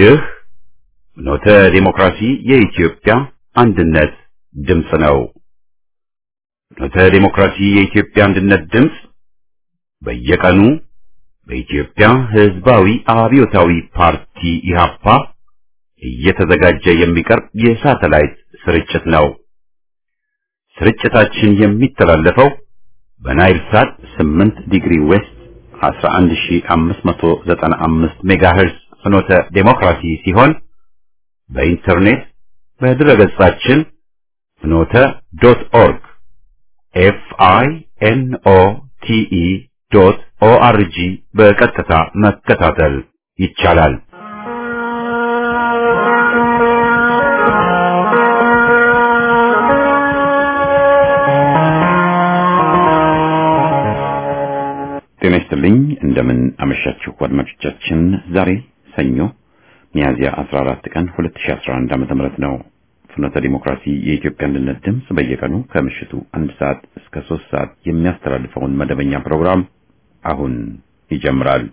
ይህ ኖተ ዲሞክራሲ የኢትዮጵያ አንድነት ድምፅ ነው። ኖተ ዲሞክራሲ የኢትዮጵያ አንድነት ድምፅ በየቀኑ በኢትዮጵያ ሕዝባዊ አብዮታዊ ፓርቲ ኢህአፓ እየተዘጋጀ የሚቀርብ የሳተላይት ስርጭት ነው። ስርጭታችን የሚተላለፈው በናይል ሳት 8 ዲግሪ ዌስት 11595 ሜጋሄርዝ ፍኖተ ዴሞክራሲ ሲሆን በኢንተርኔት በድረገጻችን ፍኖተ ዶት ኦርግ ኤፍ አይ ኤን ኦ ቲ ኢ ዶት ኦ አር ጂ በቀጥታ መከታተል ይቻላል። ጤና ይስጥልኝ። እንደምን አመሻችሁ አድማጮቻችን። ዛሬ ሰኞ ሚያዝያ 14 ቀን 2011 ዓ.ም ነው። ፍኖተ ዲሞክራሲ የኢትዮጵያ አንድነት ድምፅ በየቀኑ ከምሽቱ አንድ ሰዓት እስከ ሶስት ሰዓት የሚያስተላልፈውን መደበኛ ፕሮግራም አሁን ይጀምራል።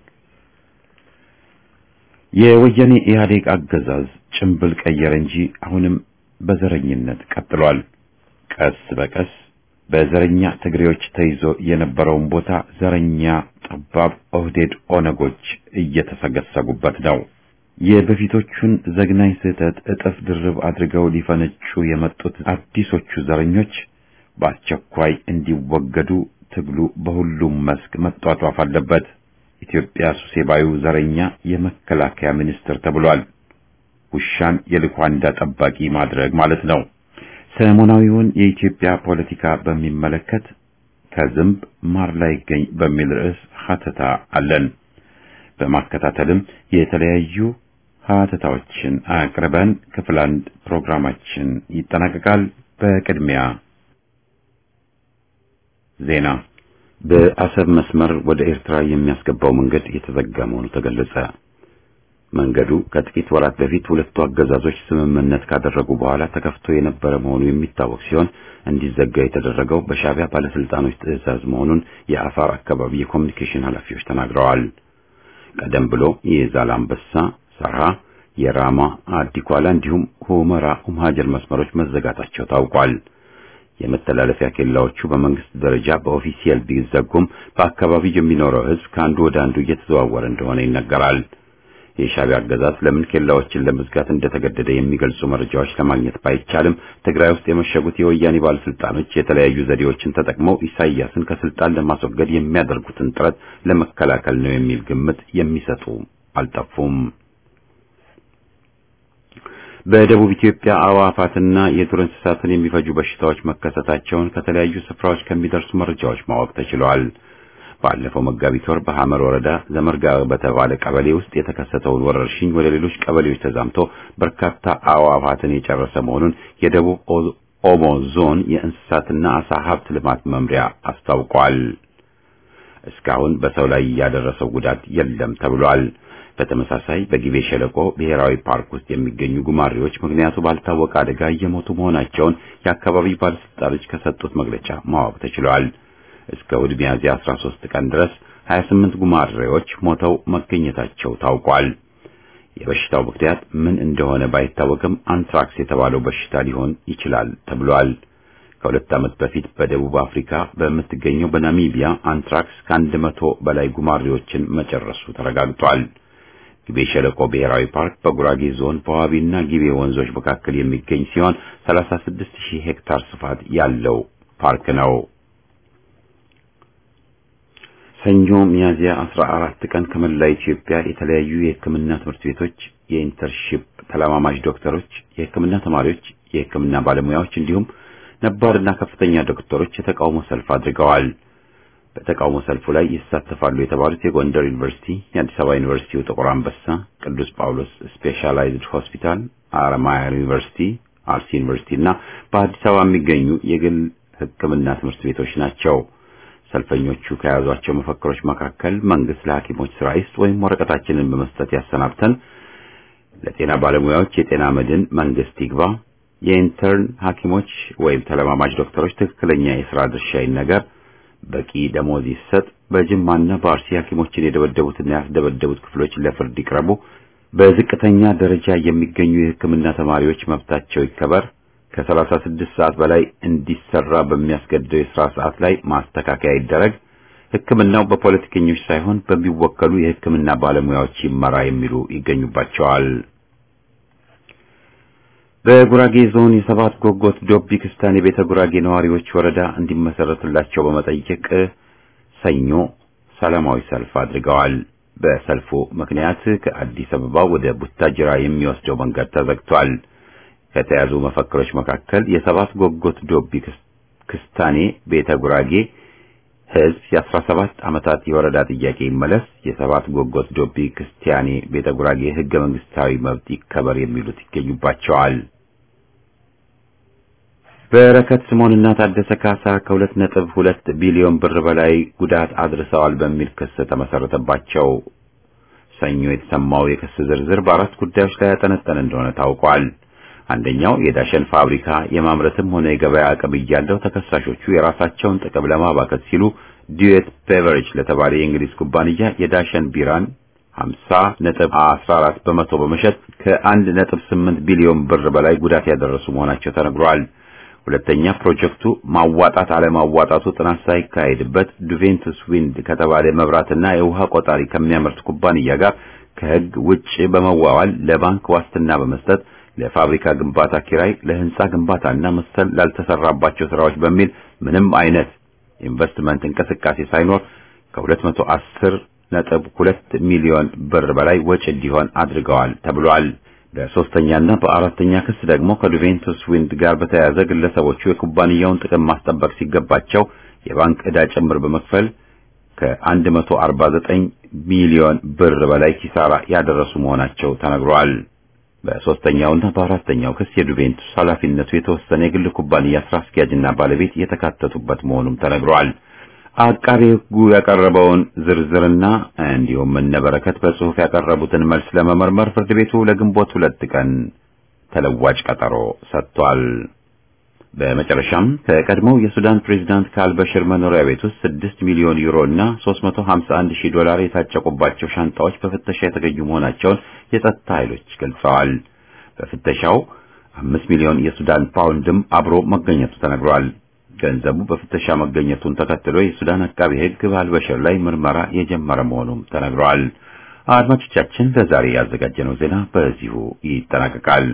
የወያኔ ኢህአዴግ አገዛዝ ጭንብል ቀየረ እንጂ አሁንም በዘረኝነት ቀጥሏል። ቀስ በቀስ በዘረኛ ትግሬዎች ተይዞ የነበረውን ቦታ ዘረኛ ጠባብ ኦህዴድ ኦነጎች እየተሰገሰጉበት ነው። የበፊቶቹን ዘግናኝ ስህተት እጥፍ ድርብ አድርገው ሊፈነጩ የመጡት አዲሶቹ ዘረኞች በአስቸኳይ እንዲወገዱ ትግሉ በሁሉም መስክ መጧጧፍ አለበት። ኢትዮጵያ ሱሴባዩ ዘረኛ የመከላከያ ሚኒስትር ተብሏል። ውሻን የልኳንዳ ጠባቂ ማድረግ ማለት ነው። ሰሞናዊውን የኢትዮጵያ ፖለቲካ በሚመለከት ከዝንብ ማር ላይ ይገኝ በሚል ርዕስ ሀተታ አለን። በማከታተልም የተለያዩ ሀተታዎችን አቅርበን ክፍል አንድ ፕሮግራማችን ይጠናቀቃል። በቅድሚያ ዜና። በአሰብ መስመር ወደ ኤርትራ የሚያስገባው መንገድ የተዘጋ መሆኑ ተገለጸ። መንገዱ ከጥቂት ወራት በፊት ሁለቱ አገዛዞች ስምምነት ካደረጉ በኋላ ተከፍቶ የነበረ መሆኑ የሚታወቅ ሲሆን እንዲዘጋ የተደረገው በሻዕቢያ ባለስልጣኖች ትዕዛዝ መሆኑን የአፋር አካባቢ የኮሚኒኬሽን ኃላፊዎች ተናግረዋል። ቀደም ብሎ የዛላምበሳ፣ ሰራ፣ የራማ አዲኳላ እንዲሁም ሁመራ ኡምሃጀር መስመሮች መዘጋታቸው ታውቋል። የመተላለፊያ ኬላዎቹ በመንግስት ደረጃ በኦፊሲያል ቢዘጉም በአካባቢው የሚኖረው ሕዝብ ከአንዱ ወደ አንዱ እየተዘዋወረ እንደሆነ ይነገራል። የሻዕቢያ አገዛዝ ለምን ኬላዎችን ለመዝጋት እንደተገደደ የሚገልጹ መረጃዎች ለማግኘት ባይቻልም ትግራይ ውስጥ የመሸጉት የወያኔ ባለስልጣኖች የተለያዩ ዘዴዎችን ተጠቅመው ኢሳያስን ከስልጣን ለማስወገድ የሚያደርጉትን ጥረት ለመከላከል ነው የሚል ግምት የሚሰጡ አልጠፉም። በደቡብ ኢትዮጵያ አዕዋፋትና የዱር እንስሳትን የሚፈጁ በሽታዎች መከሰታቸውን ከተለያዩ ስፍራዎች ከሚደርሱ መረጃዎች ማወቅ ተችሏል። ባለፈው መጋቢት ወር በሐመር ወረዳ ዘመርጋ በተባለ ቀበሌ ውስጥ የተከሰተውን ወረርሽኝ ወደ ሌሎች ቀበሌዎች ተዛምቶ በርካታ አዕዋፋትን የጨረሰ መሆኑን የደቡብ ኦሞ ዞን የእንስሳትና አሳ ሀብት ልማት መምሪያ አስታውቋል። እስካሁን በሰው ላይ ያደረሰው ጉዳት የለም ተብሏል። በተመሳሳይ በጊቤ ሸለቆ ብሔራዊ ፓርክ ውስጥ የሚገኙ ጉማሬዎች ምክንያቱ ባልታወቀ አደጋ እየሞቱ መሆናቸውን የአካባቢ ባለስልጣኖች ከሰጡት መግለጫ ማወቅ ተችሏል። እስከ እሑድ ሚያዝያ 13 ቀን ድረስ 28 ጉማሬዎች ሞተው መገኘታቸው ታውቋል። የበሽታው ምክንያት ምን እንደሆነ ባይታወቅም አንትራክስ የተባለው በሽታ ሊሆን ይችላል ተብሏል። ከሁለት ዓመት በፊት በደቡብ አፍሪካ በምትገኘው በናሚቢያ አንትራክስ ከአንድ መቶ በላይ ጉማሬዎችን መጨረሱ ተረጋግጧል። ጊቤ ሸለቆ ብሔራዊ ፓርክ በጉራጌ ዞን በዋቢና ጊቤ ወንዞች መካከል የሚገኝ ሲሆን 36000 ሄክታር ስፋት ያለው ፓርክ ነው። ሰኞ ሚያዝያ 14 ቀን ከመላ ኢትዮጵያ የተለያዩ የሕክምና ትምህርት ቤቶች የኢንተርሺፕ ተለማማጅ ዶክተሮች፣ የሕክምና ተማሪዎች፣ የሕክምና ባለሙያዎች እንዲሁም ነባርና ከፍተኛ ዶክተሮች የተቃውሞ ሰልፍ አድርገዋል። በተቃውሞ ሰልፉ ላይ ይሳተፋሉ የተባሉት የጎንደር ዩኒቨርሲቲ፣ የአዲስ አበባ ዩኒቨርሲቲው ጥቁር አንበሳ፣ ቅዱስ ጳውሎስ ስፔሻላይዝድ ሆስፒታል፣ አረማያ ዩኒቨርሲቲ፣ አርሲ ዩኒቨርሲቲ እና በአዲስ አበባ የሚገኙ የግል ሕክምና ትምህርት ቤቶች ናቸው። ሰልፈኞቹ ከያዟቸው መፈክሮች መካከል መንግስት ለሐኪሞች ስራ ይስጥ ወይም ወረቀታችንን በመስጠት ያሰናብተን፣ ለጤና ባለሙያዎች የጤና መድን መንግስት ይግባ፣ የኢንተርን ሐኪሞች ወይም ተለማማጅ ዶክተሮች ትክክለኛ የሥራ ድርሻ ይነገር፣ በቂ ደሞዝ ይሰጥ፣ በጅማና በአርሲ ሐኪሞችን የደበደቡትና ያስደበደቡት ክፍሎች ለፍርድ ይቅረቡ፣ በዝቅተኛ ደረጃ የሚገኙ የሕክምና ተማሪዎች መብታቸው ይከበር፣ ከሰላሳ ስድስት ሰዓት በላይ እንዲሰራ በሚያስገድደው የሥራ ሰዓት ላይ ማስተካከያ ይደረግ፣ ሕክምናው በፖለቲከኞች ሳይሆን በሚወከሉ የሕክምና ባለሙያዎች ይመራ የሚሉ ይገኙባቸዋል። በጉራጌ ዞን የሰባት ጎጎት ዶቢ ክስታን የቤተ ጉራጌ ነዋሪዎች ወረዳ እንዲመሰረትላቸው በመጠየቅ ሰኞ ሰላማዊ ሰልፍ አድርገዋል። በሰልፉ ምክንያት ከአዲስ አበባ ወደ ቡታጅራ የሚወስደው መንገድ ተዘግቷል። ከተያዙ መፈክሮች መካከል የሰባት ጎጎት ዶቢ ክስታኔ ቤተ ጉራጌ ሕዝብ የአስራ ሰባት ዓመታት የወረዳ ጥያቄ ይመለስ፣ የሰባት ጎጎት ዶቢ ክርስቲያኔ ቤተ ጉራጌ ሕገ መንግስታዊ መብት ይከበር የሚሉት ይገኙባቸዋል። በረከት ስምኦንና ታደሰ ካሳ ከሁለት ነጥብ ሁለት ቢሊዮን ብር በላይ ጉዳት አድርሰዋል በሚል ክስ ተመሰረተባቸው። ሰኞ የተሰማው የክስ ዝርዝር በአራት ጉዳዮች ላይ ያጠነጠነ እንደሆነ ታውቋል። አንደኛው የዳሸን ፋብሪካ የማምረትም ሆነ የገበያ አቅም እያለው ተከሳሾቹ የራሳቸውን ጥቅም ለማባከት ሲሉ ዲዌት ቤቨሬጅ ለተባለ የእንግሊዝ ኩባንያ የዳሸን ቢራን 50 ነጥብ 14 በመቶ በመሸጥ ከ1 ነጥብ 8 ቢሊዮን ብር በላይ ጉዳት ያደረሱ መሆናቸው ተነግሯል። ሁለተኛ ፕሮጀክቱ ማዋጣት አለማዋጣቱ ጥናት ሳይካሄድበት ዱቬንቱስ ዊንድ ከተባለ መብራትና የውሃ ቆጣሪ ከሚያመርት ኩባንያ ጋር ከሕግ ውጭ በመዋዋል ለባንክ ዋስትና በመስጠት ለፋብሪካ ግንባታ ኪራይ፣ ለህንጻ ግንባታና መሰል ላልተሰራባቸው ስራዎች በሚል ምንም አይነት ኢንቨስትመንት እንቅስቃሴ ሳይኖር ከ210 ነጥብ 2 ሚሊዮን ብር በላይ ወጪ እንዲሆን አድርገዋል ተብሏል። በሶስተኛና በአራተኛ ክስ ደግሞ ከዱቬንቱስ ዊንድ ጋር በተያያዘ ግለሰቦቹ የኩባንያውን ጥቅም ማስጠበቅ ሲገባቸው የባንክ ዕዳ ጭምር በመክፈል ከ149 ሚሊዮን ብር በላይ ኪሳራ ያደረሱ መሆናቸው ተነግሯል። በሶስተኛውና በአራተኛው ክስ የዱቬንቱስ ኃላፊነቱ የተወሰነ የግል ኩባንያ ስራ አስኪያጅና ባለቤት የተካተቱበት መሆኑም ተነግሯል። አቃቤ ሕጉ ያቀረበውን ዝርዝርና እንዲሁም እነበረከት በጽሑፍ ያቀረቡትን መልስ ለመመርመር ፍርድ ቤቱ ለግንቦት ሁለት ቀን ተለዋጭ ቀጠሮ ሰጥቷል። በመጨረሻም ከቀድሞው የሱዳን ፕሬዝዳንት ከአልበሽር መኖሪያ ቤት ውስጥ 6 ሚሊዮን ዩሮ እና 351 ሺህ ዶላር የታጨቁባቸው ሻንጣዎች በፍተሻ የተገኙ መሆናቸውን የጸጥታ ኃይሎች ገልጸዋል። በፍተሻው 5 ሚሊዮን የሱዳን ፓውንድም አብሮ መገኘቱ ተነግሯል። ገንዘቡ በፍተሻ መገኘቱን ተከትሎ የሱዳን አቃቢ ሕግ በአልበሽር ላይ ምርመራ የጀመረ መሆኑም ተነግሯል። አድማጮቻችን ለዛሬ ያዘጋጀነው ዜና በዚሁ ይጠናቀቃል።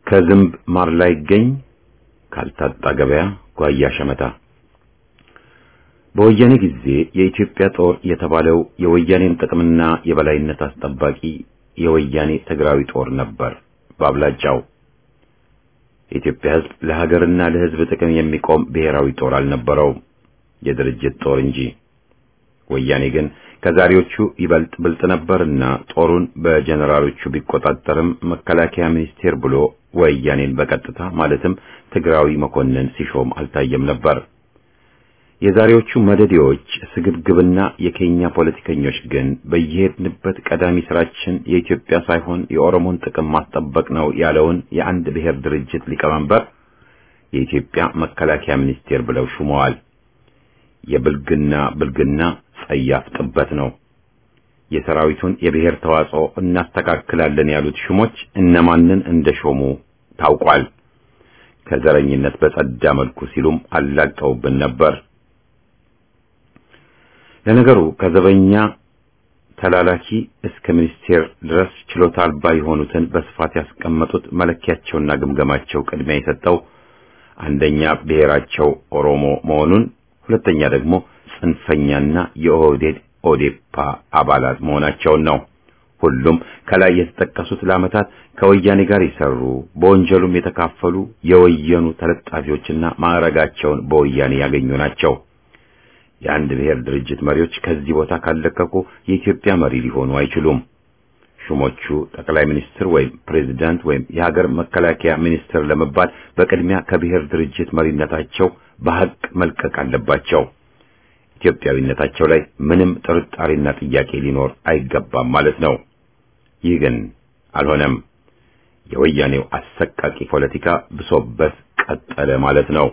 ከዝንብ ማር ላይ ይገኝ ካልታጣ ገበያ ጓያ ሸመታ። በወያኔ ጊዜ የኢትዮጵያ ጦር የተባለው የወያኔን ጥቅምና የበላይነት አስጠባቂ የወያኔ ትግራዊ ጦር ነበር በአብላጫው። የኢትዮጵያ ሕዝብ ለሀገርና ለሕዝብ ጥቅም የሚቆም ብሔራዊ ጦር አልነበረውም፣ የድርጅት ጦር እንጂ። ወያኔ ግን ከዛሬዎቹ ይበልጥ ብልጥ ነበርና ጦሩን በጀነራሎቹ ቢቆጣጠርም መከላከያ ሚኒስቴር ብሎ ወያኔን በቀጥታ ማለትም ትግራዊ መኮንን ሲሾም አልታየም ነበር። የዛሬዎቹ መደዴዎች ስግብግብና የኬኛ ፖለቲከኞች ግን በየሄድንበት ቀዳሚ ስራችን የኢትዮጵያ ሳይሆን የኦሮሞን ጥቅም ማስጠበቅ ነው ያለውን የአንድ ብሔር ድርጅት ሊቀመንበር የኢትዮጵያ መከላከያ ሚኒስቴር ብለው ሹመዋል። የብልግና ብልግና ጸያፍ ጥበት ነው። የሰራዊቱን የብሔር ተዋጽኦ እናስተካክላለን ያሉት ሹሞች እነማንን እንደሾሙ ታውቋል። ከዘረኝነት በጸዳ መልኩ ሲሉም አላቀውብን ነበር። ለነገሩ ከዘበኛ ተላላኪ እስከ ሚኒስቴር ድረስ ችሎታ አልባ የሆኑትን በስፋት ያስቀመጡት መለኪያቸውና ግምገማቸው ቅድሚያ የሰጠው አንደኛ ብሔራቸው ኦሮሞ መሆኑን፣ ሁለተኛ ደግሞ ጽንፈኛና የኦህዴድ ኦዴፓ አባላት መሆናቸውን ነው። ሁሉም ከላይ የተጠቀሱት ለዓመታት ከወያኔ ጋር የሰሩ በወንጀሉም የተካፈሉ የወየኑ ተለጣፊዎችና ማዕረጋቸውን በወያኔ ያገኙ ናቸው። የአንድ ብሔር ድርጅት መሪዎች ከዚህ ቦታ ካለቀቁ የኢትዮጵያ መሪ ሊሆኑ አይችሉም። ሹሞቹ ጠቅላይ ሚኒስትር ወይም ፕሬዝዳንት ወይም የሀገር መከላከያ ሚኒስትር ለመባል በቅድሚያ ከብሔር ድርጅት መሪነታቸው በሐቅ መልቀቅ አለባቸው። ኢትዮጵያዊነታቸው ላይ ምንም ጥርጣሬና ጥያቄ ሊኖር አይገባም ማለት ነው። ይህ ግን አልሆነም። የወያኔው አሰቃቂ ፖለቲካ ብሶበት ቀጠለ ማለት ነው።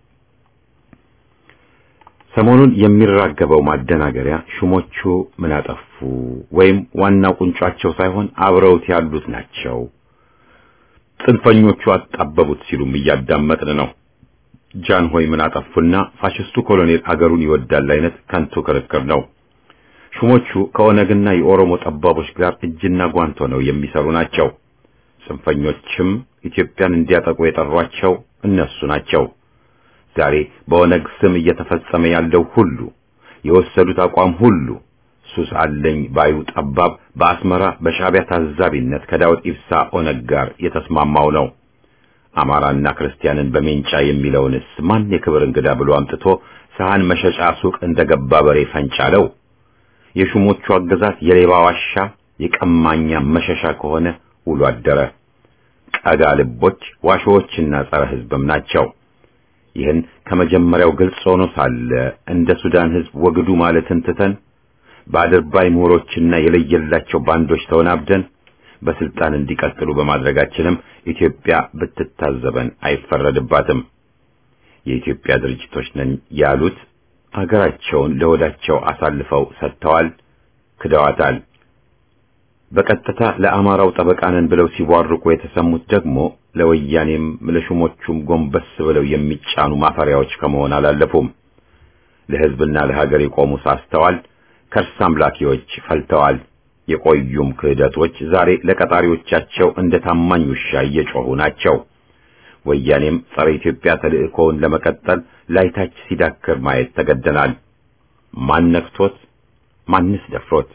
ሰሞኑን የሚራገበው ማደናገሪያ ሹሞቹ ምን አጠፉ ወይም ዋናው ቁንጯቸው ሳይሆን አብረውት ያሉት ናቸው፣ ጽንፈኞቹ አጣበቡት ሲሉም እያዳመጥን ነው። ጃን ሆይ ምን አጠፉና ፋሽስቱ ኮሎኔል አገሩን ይወዳል አይነት ከንቱ ክርክር ነው። ሹሞቹ ከኦነግና የኦሮሞ ጠባቦች ጋር እጅና ጓንት ሆነው የሚሰሩ ናቸው። ጽንፈኞችም ኢትዮጵያን እንዲያጠቁ የጠሯቸው እነሱ ናቸው። ዛሬ በኦነግ ስም እየተፈጸመ ያለው ሁሉ የወሰዱት አቋም ሁሉ ሱስ አለኝ ባዩ ጠባብ በአስመራ በሻዕቢያ ታዛቢነት ከዳውድ ኢብሳ ኦነግ ጋር የተስማማው ነው። አማራና ክርስቲያንን በሜንጫ የሚለውንስ ማን የክብር እንግዳ ብሎ አምጥቶ ሰሃን መሸጫ ሱቅ እንደገባ በሬ ፈንጫለው? የሹሞቹ አገዛዝ የሌባ ዋሻ የቀማኛ መሸሻ ከሆነ ውሎ አደረ። ቀጋ ልቦች ዋሾዎችና ጸረ ሕዝብም ናቸው። ይህን ከመጀመሪያው ግልጽ ሆኖ ሳለ እንደ ሱዳን ሕዝብ ወግዱ ማለትን ትተን በአድርባይ ምሁሮችና የለየላቸው ባንዶች ተወናብደን በስልጣን እንዲቀጥሉ በማድረጋችንም ኢትዮጵያ ብትታዘበን አይፈረድባትም። የኢትዮጵያ ድርጅቶች ነን ያሉት አገራቸውን ለወዳቸው አሳልፈው ሰጥተዋል፣ ክደዋታል። በቀጥታ ለአማራው ጠበቃ ነን ብለው ሲቧርቁ የተሰሙት ደግሞ ለወያኔም ለሹሞቹም ጎንበስ ብለው የሚጫኑ ማፈሪያዎች ከመሆን አላለፉም። ለሕዝብና ለሀገር የቆሙ ሳስተዋል፣ ከርስ አምላኪዎች ፈልተዋል። የቆዩም ክህደቶች ዛሬ ለቀጣሪዎቻቸው እንደ ታማኝ ውሻ እየጮኹ ናቸው። ወያኔም ጸረ ኢትዮጵያ ተልእኮውን ለመቀጠል ላይታች ሲዳክር ማየት ተገደናል። ማን ነክቶት? ማንስ ደፍሮት?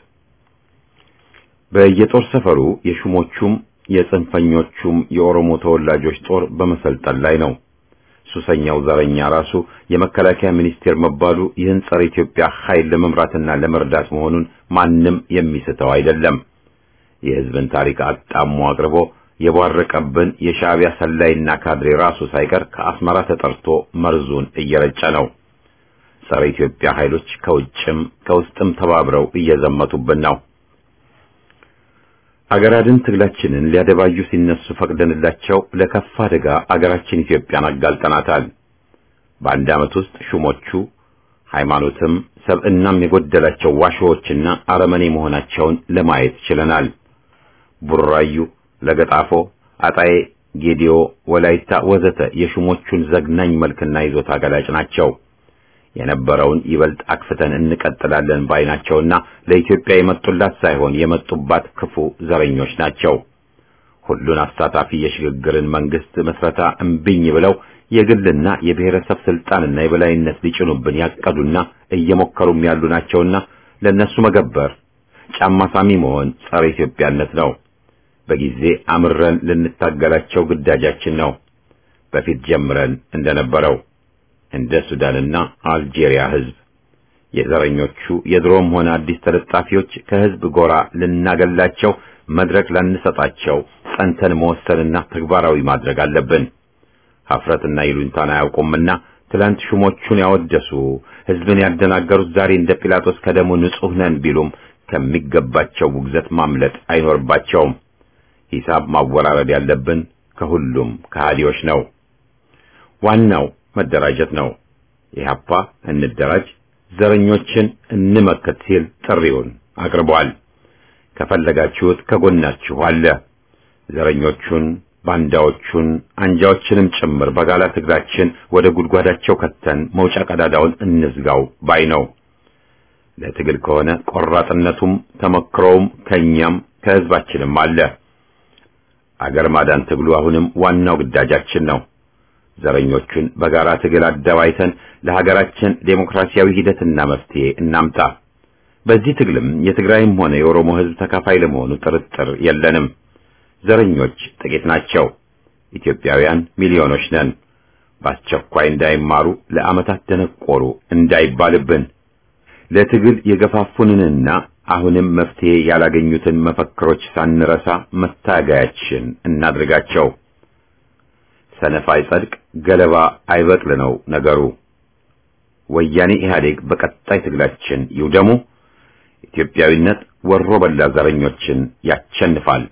በየጦር ሰፈሩ የሹሞቹም የጽንፈኞቹም የኦሮሞ ተወላጆች ጦር በመሰልጠን ላይ ነው። ሱሰኛው ዘረኛ ራሱ የመከላከያ ሚኒስቴር መባሉ ይህን ጸረ ኢትዮጵያ ኃይል ለመምራትና ለመርዳት መሆኑን ማንም የሚስተው አይደለም። የሕዝብን ታሪክ አጣሞ አቅርቦ የቧረቀብን የሻዕቢያ ሰላይና ካድሬ ራሱ ሳይቀር ከአስመራ ተጠርቶ መርዙን እየረጨ ነው። ጸረ ኢትዮጵያ ኃይሎች ከውጭም ከውስጥም ተባብረው እየዘመቱብን ነው። አገር አድን ትግላችንን ሊያደባዩ ሲነሱ ፈቅደንላቸው ለከፋ አደጋ አገራችን ኢትዮጵያን አጋልጠናታል። በአንድ ዓመት ውስጥ ሹሞቹ ሃይማኖትም ሰብዕናም የጎደላቸው ዋሾዎችና አረመኔ መሆናቸውን ለማየት ችለናል። ቡራዩ፣ ለገጣፎ፣ አጣዬ፣ ጌዲዮ፣ ወላይታ ወዘተ የሹሞቹን ዘግናኝ መልክና ይዞታ ገላጭ ናቸው። የነበረውን ይበልጥ አክፍተን እንቀጥላለን ባይናቸውና ለኢትዮጵያ የመጡላት ሳይሆን የመጡባት ክፉ ዘረኞች ናቸው። ሁሉን አሳታፊ የሽግግርን መንግስት መስረታ እምቢኝ ብለው የግልና የብሔረሰብ ስልጣንና የበላይነት ሊጭኑብን ያቀዱና እየሞከሩም ያሉ ናቸውና ለነሱ መገበር ጫማ ሳሚ መሆን ጸረ ኢትዮጵያነት ነው። በጊዜ አምረን ልንታገላቸው ግዳጃችን ነው። በፊት ጀምረን እንደነበረው እንደ ሱዳንና አልጄሪያ ህዝብ የዘረኞቹ የድሮም ሆነ አዲስ ተለጣፊዎች ከህዝብ ጎራ ልናገላቸው መድረክ ላንሰጣቸው ጸንተን መወሰንና ተግባራዊ ማድረግ አለብን። ሀፍረትና ይሉኝታን አያውቁምና ትላንት ሹሞቹን ያወደሱ ህዝብን ያደናገሩት ዛሬ እንደ ጲላጦስ ከደሙ ንጹሕ ነን ቢሉም ከሚገባቸው ውግዘት ማምለጥ አይኖርባቸውም። ሂሳብ ማወራረድ ያለብን ከሁሉም ከሃዲዎች ነው። ዋናው መደራጀት ነው። ኢህአፓ እንደራጅ፣ ዘረኞችን እንመክት ሲል ጥሪውን አቅርቧል። ከፈለጋችሁት ከጎናችሁ አለ። ዘረኞቹን፣ ባንዳዎቹን፣ አንጃዎችንም ጭምር በጋላ ትግላችን ወደ ጉድጓዳቸው ከተን መውጫ ቀዳዳውን እንዝጋው ባይ ነው። ለትግል ከሆነ ቆራጥነቱም ተመክሮውም ከኛም ከህዝባችንም አለ። አገር ማዳን ትግሉ አሁንም ዋናው ግዳጃችን ነው። ዘረኞቹን በጋራ ትግል አደባይተን ለሀገራችን ዴሞክራሲያዊ ሂደትና መፍትሄ እናምጣ። በዚህ ትግልም የትግራይም ሆነ የኦሮሞ ህዝብ ተካፋይ ለመሆኑ ጥርጥር የለንም። ዘረኞች ጥቂት ናቸው። ኢትዮጵያውያን ሚሊዮኖች ነን። በአስቸኳይ እንዳይማሩ ለዓመታት ደነቆሩ እንዳይባልብን ለትግል የገፋፉንንና አሁንም መፍትሄ ያላገኙትን መፈክሮች ሳንረሳ መታገያችን እናድርጋቸው። ሰነፍ አይጸድቅ፣ ገለባ አይበቅል ነው ነገሩ። ወያኔ ኢህአዴግ በቀጣይ ትግላችን ይውደሙ። ኢትዮጵያዊነት ወሮ በላ ዘረኞችን ያቸንፋል።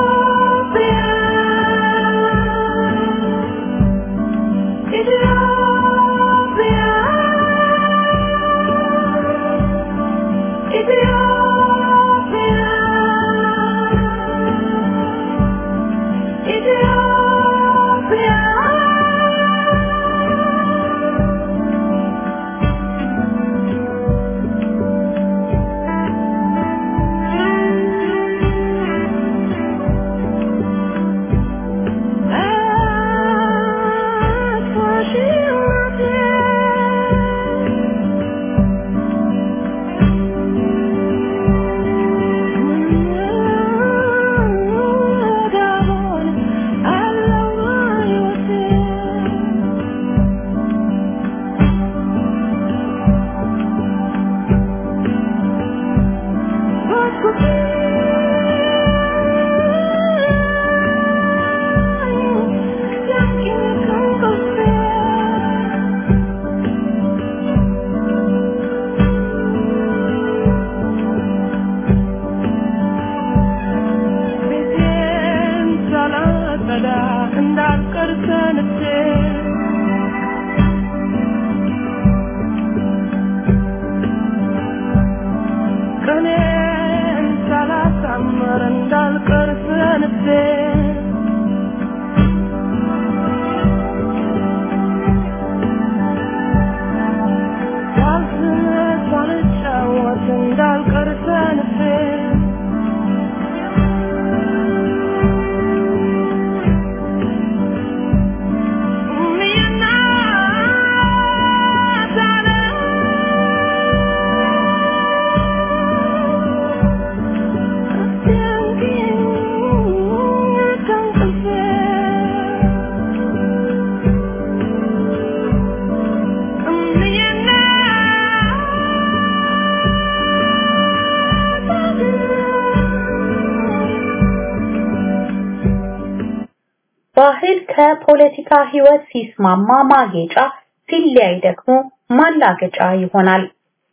ባህል ከፖለቲካ ህይወት ሲስማማ ማጌጫ ሲለያይ ደግሞ ማላገጫ ይሆናል።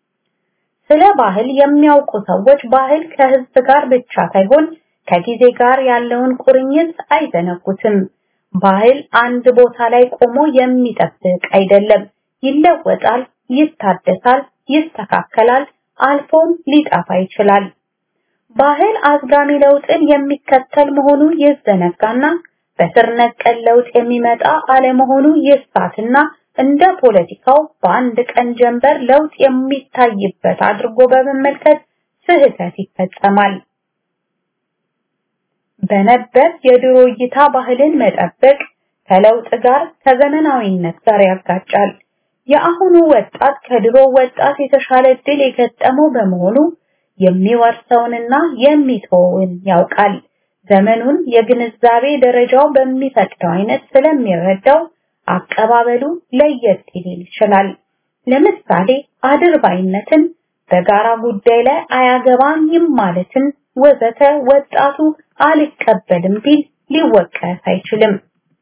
ስለ ባህል የሚያውቁ ሰዎች ባህል ከህዝብ ጋር ብቻ ሳይሆን ከጊዜ ጋር ያለውን ቁርኝት አይዘነጉትም። ባህል አንድ ቦታ ላይ ቆሞ የሚጠብቅ አይደለም። ይለወጣል፣ ይታደሳል፣ ይስተካከላል፣ አልፎም ሊጠፋ ይችላል። ባህል አዝጋሚ ለውጥን የሚከተል መሆኑ ይዘነጋና በስር ነቀል ለውጥ የሚመጣ አለመሆኑ ይሳትና እንደ ፖለቲካው በአንድ ቀን ጀንበር ለውጥ የሚታይበት አድርጎ በመመልከት ስህተት ይፈጸማል። በነበር የድሮ እይታ ባህልን መጠበቅ ከለውጥ ጋር ከዘመናዊነት ጋር ያጋጫል። የአሁኑ ወጣት ከድሮ ወጣት የተሻለ እድል የገጠመው በመሆኑ የሚወርሰውንና የሚተወውን ያውቃል። ዘመኑን የግንዛቤ ደረጃው በሚፈቅደው አይነት ስለሚረዳው አቀባበሉ ለየት ሊል ይችላል። ለምሳሌ አድርባይነትን፣ በጋራ ጉዳይ ላይ አያገባኝም ማለትን ወዘተ ወጣቱ አልቀበልም ቢል ሊወቀስ አይችልም።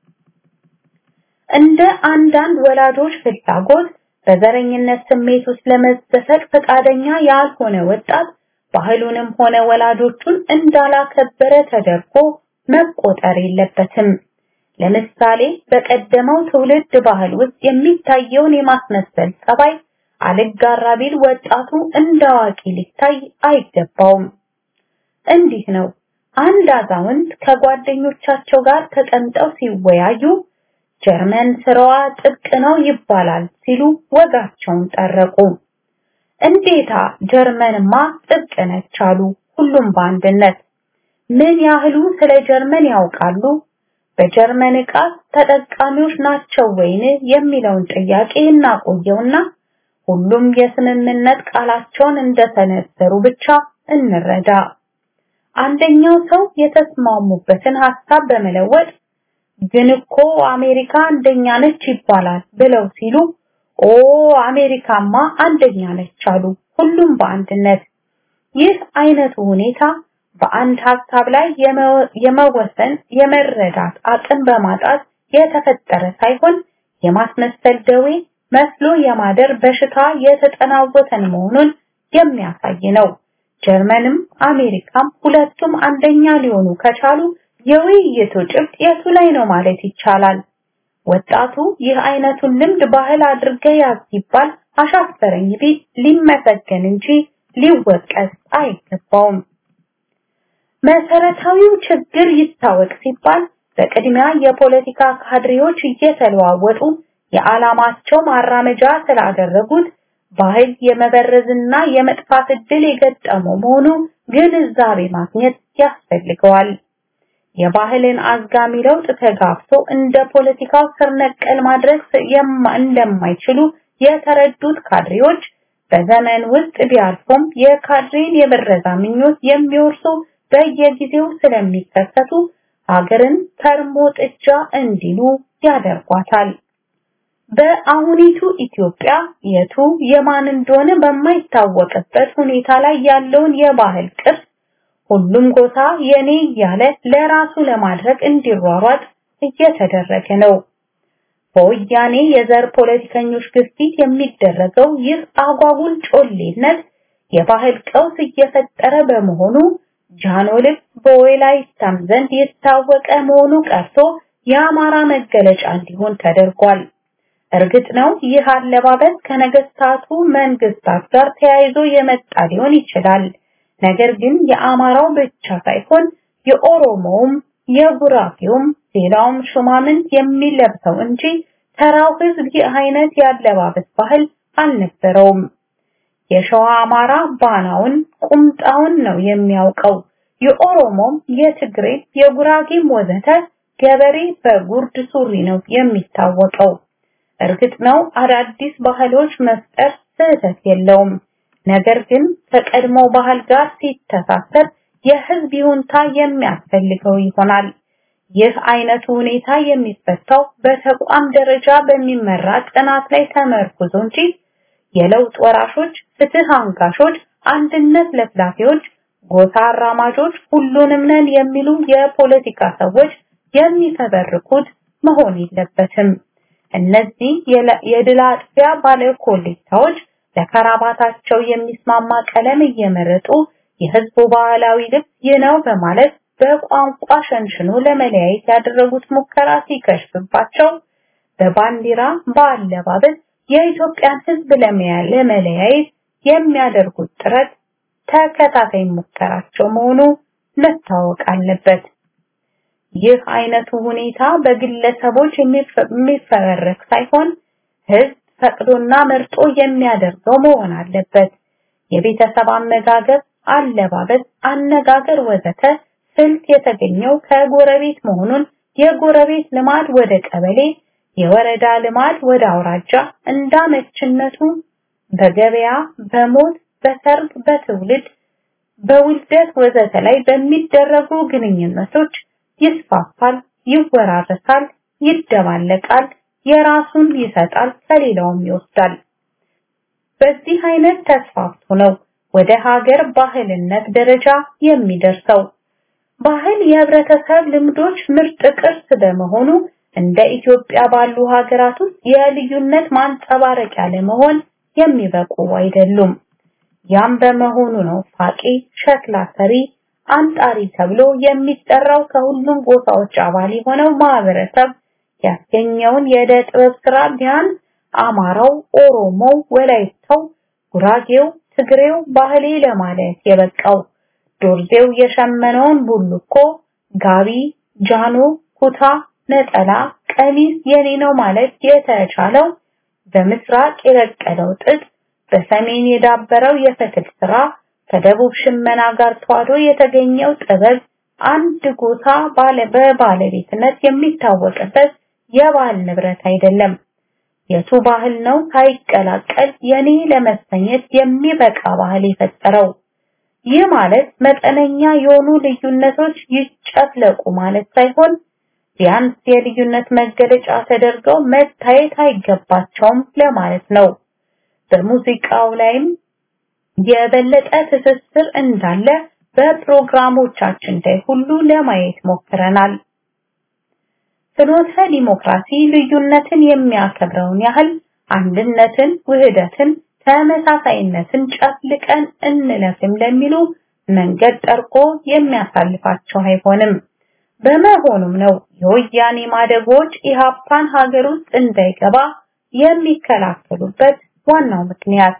እንደ አንዳንድ ወላጆች ፍላጎት በዘረኝነት ስሜት ውስጥ ለመዘፈቅ ፈቃደኛ ያልሆነ ወጣት ባህሉንም ሆነ ወላጆቹን እንዳላከበረ ተደርጎ መቆጠር የለበትም። ለምሳሌ በቀደመው ትውልድ ባህል ውስጥ የሚታየውን የማስመሰል ጸባይ አልጋራ ቢል ወጣቱ እንደ አዋቂ ሊታይ አይገባውም። እንዲህ ነው። አንድ አዛውንት ከጓደኞቻቸው ጋር ተቀምጠው ሲወያዩ ጀርመን ስራዋ ጥብቅ ነው ይባላል ሲሉ ወጋቸውን ጠረቁ። እንዴታ ጀርመንማ ጥብቅ ነች አሉ ሁሉም በአንድነት። ምን ያህሉ ስለ ጀርመን ያውቃሉ? በጀርመን ዕቃ ተጠቃሚዎች ናቸው ወይን የሚለውን ጥያቄ እናቆየውና ሁሉም የስምምነት ቃላቸውን እንደተነዘሩ ብቻ እንረዳ። አንደኛው ሰው የተስማሙበትን ሐሳብ በመለወጥ ግን እኮ አሜሪካ አንደኛ ነች ይባላል ብለው ሲሉ ኦ አሜሪካማ አንደኛ ነች አሉ ሁሉም በአንድነት። ይህ አይነቱ ሁኔታ በአንድ ሐሳብ ላይ የመወሰን የመረዳት አቅም በማጣት የተፈጠረ ሳይሆን የማስመሰል ደዌ መስሎ የማደር በሽታ የተጠናወተን መሆኑን የሚያሳይ ነው። ጀርመንም አሜሪካም ሁለቱም አንደኛ ሊሆኑ ከቻሉ የውይይቱ ጭብጥ የቱ ላይ ነው ማለት ይቻላል። ወጣቱ ይህ አይነቱን ልምድ ባህል አድርገ ያዝ ሲባል አሻፈረኝ ቢል ሊመሰገን እንጂ ሊወቀስ አይገባውም። መሰረታዊው ችግር ይታወቅ ሲባል በቅድሚያ የፖለቲካ ካድሬዎች እየተለዋወጡ የዓላማቸው ማራመጃ ስላደረጉት ባህል የመበረዝና የመጥፋት እድል የገጠመው መሆኑ ግንዛቤ ማግኘት ያስፈልገዋል። የባህልን አዝጋሚ ለውጥ ተጋፍቶ እንደ ፖለቲካው ስር ነቀል ማድረግ እንደማይችሉ የተረዱት ካድሬዎች በዘመን ውስጥ ቢያልፉም የካድሬን የብረዛ ምኞት የሚወርሱ በየጊዜው ስለሚከሰቱ ሀገርን ከርሞ ጥጃ እንዲሉ ያደርጓታል። በአሁኒቱ ኢትዮጵያ የቱ የማን እንደሆነ በማይታወቅበት ሁኔታ ላይ ያለውን የባህል ቅርስ ሁሉም ጎሳ የኔ እያለ ለራሱ ለማድረግ እንዲሯሯጥ እየተደረገ ነው። በወያኔ የዘር ፖለቲከኞች ግፊት የሚደረገው ይህ አጓጉል ጮሌነት የባህል ቀውስ እየፈጠረ በመሆኑ ጃኖ ልብስ በወላይታም ዘንድ የታወቀ መሆኑ ቀርቶ የአማራ መገለጫ እንዲሆን ተደርጓል። እርግጥ ነው ይህ አለባበስ ከነገስታቱ መንግስታት ጋር ተያይዞ የመጣ ሊሆን ይችላል። ነገር ግን የአማራው ብቻ ሳይሆን የኦሮሞውም፣ የጉራጌውም፣ ሌላውም ሹማምንት የሚለብሰው እንጂ ተራው ህዝብ ይህ አይነት ያለባበስ ባህል አልነበረውም። የሸዋ አማራ ባናውን ቁምጣውን ነው የሚያውቀው። የኦሮሞም፣ የትግሬ፣ የጉራጌም ወዘተ ገበሬ በጉርድ ሱሪ ነው የሚታወቀው። እርግጥ ነው አዳዲስ ባህሎች መፍጠር ስህተት የለውም። ነገር ግን ከቀድሞ ባህል ጋር ሲተሳሰር የህዝብ ይሁንታ የሚያስፈልገው ይሆናል። ይህ አይነቱ ሁኔታ የሚፈታው በተቋም ደረጃ በሚመራ ጥናት ላይ ተመርኩዞ እንጂ የለውጥ ወራሾች፣ ፍትህ አንጋሾች፣ አንድነት ለፍላፊዎች፣ ጎሳ አራማጆች፣ ሁሉንም ነን የሚሉ የፖለቲካ ሰዎች የሚፈበርኩት መሆን የለበትም። እነዚህ የድል አጥቢያ ባለ ኮሌታዎች ለከራባታቸው የሚስማማ ቀለም እየመረጡ የህዝቡ ባህላዊ ልብስ ይህ ነው በማለት በቋንቋ ሸንሽኖ ለመለያየት ያደረጉት ሙከራ ሲከሽፍባቸው በባንዲራ በአለባበስ የኢትዮጵያን ህዝብ ለመለያየት የሚያደርጉት ጥረት ተከታታይ ሙከራቸው መሆኑ መታወቅ አለበት። ይህ አይነቱ ሁኔታ በግለሰቦች የሚፈበረክ ሳይሆን ህዝብ ፈቅዶና መርጦ የሚያደርገው መሆን አለበት። የቤተሰብ አመጋገብ፣ አለባበስ፣ አነጋገር ወዘተ ስልት የተገኘው ከጎረቤት መሆኑን የጎረቤት ልማድ ወደ ቀበሌ፣ የወረዳ ልማድ ወደ አውራጃ እንዳመችነቱ በገበያ፣ በሞት፣ በሰርግ፣ በትውልድ፣ በውልደት ወዘተ ላይ በሚደረጉ ግንኙነቶች ይስፋፋል፣ ይወራረሳል፣ ይደባለቃል፣ የራሱን ይሰጣል፣ ከሌላውም ይወስዳል። በዚህ አይነት ተስፋፍቶ ነው ወደ ሀገር ባህልነት ደረጃ የሚደርሰው። ባህል የህብረተሰብ ልምዶች ምርጥ ቅርስ በመሆኑ እንደ ኢትዮጵያ ባሉ ሀገራት ውስጥ የልዩነት ማንጸባረቂያ ለመሆን የሚበቁ አይደሉም። ያም በመሆኑ ነው ፋቂ፣ ሸክላ ሰሪ፣ አንጣሪ ተብሎ የሚጠራው ከሁሉም ጎሳዎች አባል የሆነው ማህበረሰብ ያስገኘውን የዕደ ጥበብ ስራ ቢያንስ አማራው፣ ኦሮሞው፣ ወላይታው፣ ጉራጌው፣ ትግሬው ባህሌ ለማለት የበቃው ዶርዜው የሸመነውን ቡልኮ፣ ጋቢ፣ ጃኖ፣ ኩታ፣ ነጠላ፣ ቀሚስ የኔ ነው ማለት የተቻለው በምስራቅ የበቀለው ጥጥ፣ በሰሜን የዳበረው የፈትል ስራ፣ ከደቡብ ሽመና ጋር ተዋህዶ የተገኘው ጥበብ አንድ ጎሳ ባለ በባለቤትነት የሚታወቅበት የባህል ንብረት አይደለም። የቱ ባህል ነው ሳይቀላቀል የኔ ለመሰኘት የሚበቃ ባህል የፈጠረው? ይህ ማለት መጠነኛ የሆኑ ልዩነቶች ይጨፍለቁ ማለት ሳይሆን ቢያንስ የልዩነት መገለጫ ተደርገው መታየት አይገባቸውም ለማለት ነው። በሙዚቃው ላይም የበለጠ ትስስር እንዳለ በፕሮግራሞቻችን ላይ ሁሉ ለማየት ሞክረናል። ፍኖተ ዲሞክራሲ ልዩነትን የሚያከብረውን ያህል አንድነትን፣ ውህደትን፣ ተመሳሳይነትን ጨፍልቀን እንለፍም ለሚሉ መንገድ ጠርቆ የሚያሳልፋቸው አይሆንም። በመሆኑም ነው የወያኔ ማደጎች ኢሃፓን ሀገር ውስጥ እንዳይገባ የሚከላከሉበት ዋናው ምክንያት።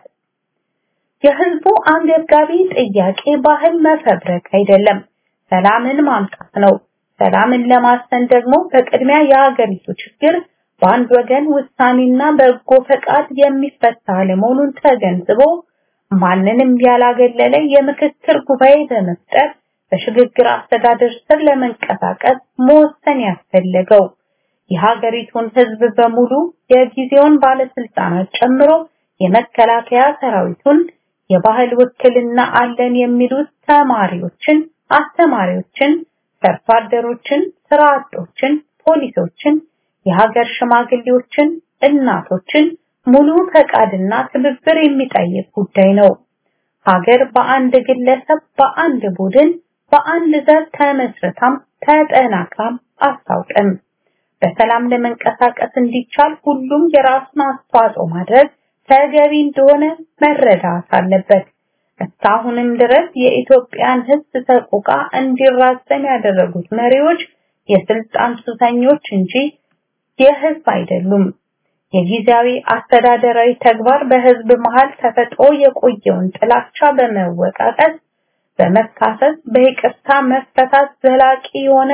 የህዝቡ አንገብጋቢ ጥያቄ ባህል መፈብረክ አይደለም፣ ሰላምን ማምጣት ነው። ሰላምን ለማስፈን ደግሞ በቅድሚያ የሀገሪቱ ችግር በአንድ ወገን ውሳኔና በጎ ፈቃድ የሚፈታ ለመሆኑን ተገንዝቦ ማንንም ያላገለለ የምክክር ጉባኤ በመፍጠር በሽግግር አስተዳደር ስር ለመንቀሳቀስ መወሰን ያስፈለገው የሀገሪቱን ህዝብ በሙሉ የጊዜውን ባለስልጣናት ጨምሮ የመከላከያ ሰራዊቱን የባህል ውክልና አለን የሚሉት ተማሪዎችን፣ አስተማሪዎችን፣ ሰርቶ አደሮችን፣ ስራ አጦችን፣ ፖሊሶችን፣ የሀገር ሽማግሌዎችን፣ እናቶችን ሙሉ ፈቃድና ትብብር የሚጠይቅ ጉዳይ ነው። ሀገር በአንድ ግለሰብ፣ በአንድ ቡድን፣ በአንድ ዘር ተመስርታም ተጠናክራም አታውቅም። በሰላም ለመንቀሳቀስ እንዲቻል ሁሉም የራሱን አስተዋጽኦ ማድረግ ተገቢ እንደሆነ መረዳት አለበት። እስካሁንም ድረስ የኢትዮጵያን ህዝብ ሰቆቃ እንዲራዘም ያደረጉት መሪዎች የስልጣን ሱሰኞች እንጂ የህዝብ አይደሉም። የጊዜያዊ አስተዳደራዊ ተግባር በህዝብ መሃል ተፈጥሮ የቆየውን ጥላቻ በመወቃቀስ በመካሰስ በይቅርታ መፈታት ዘላቂ የሆነ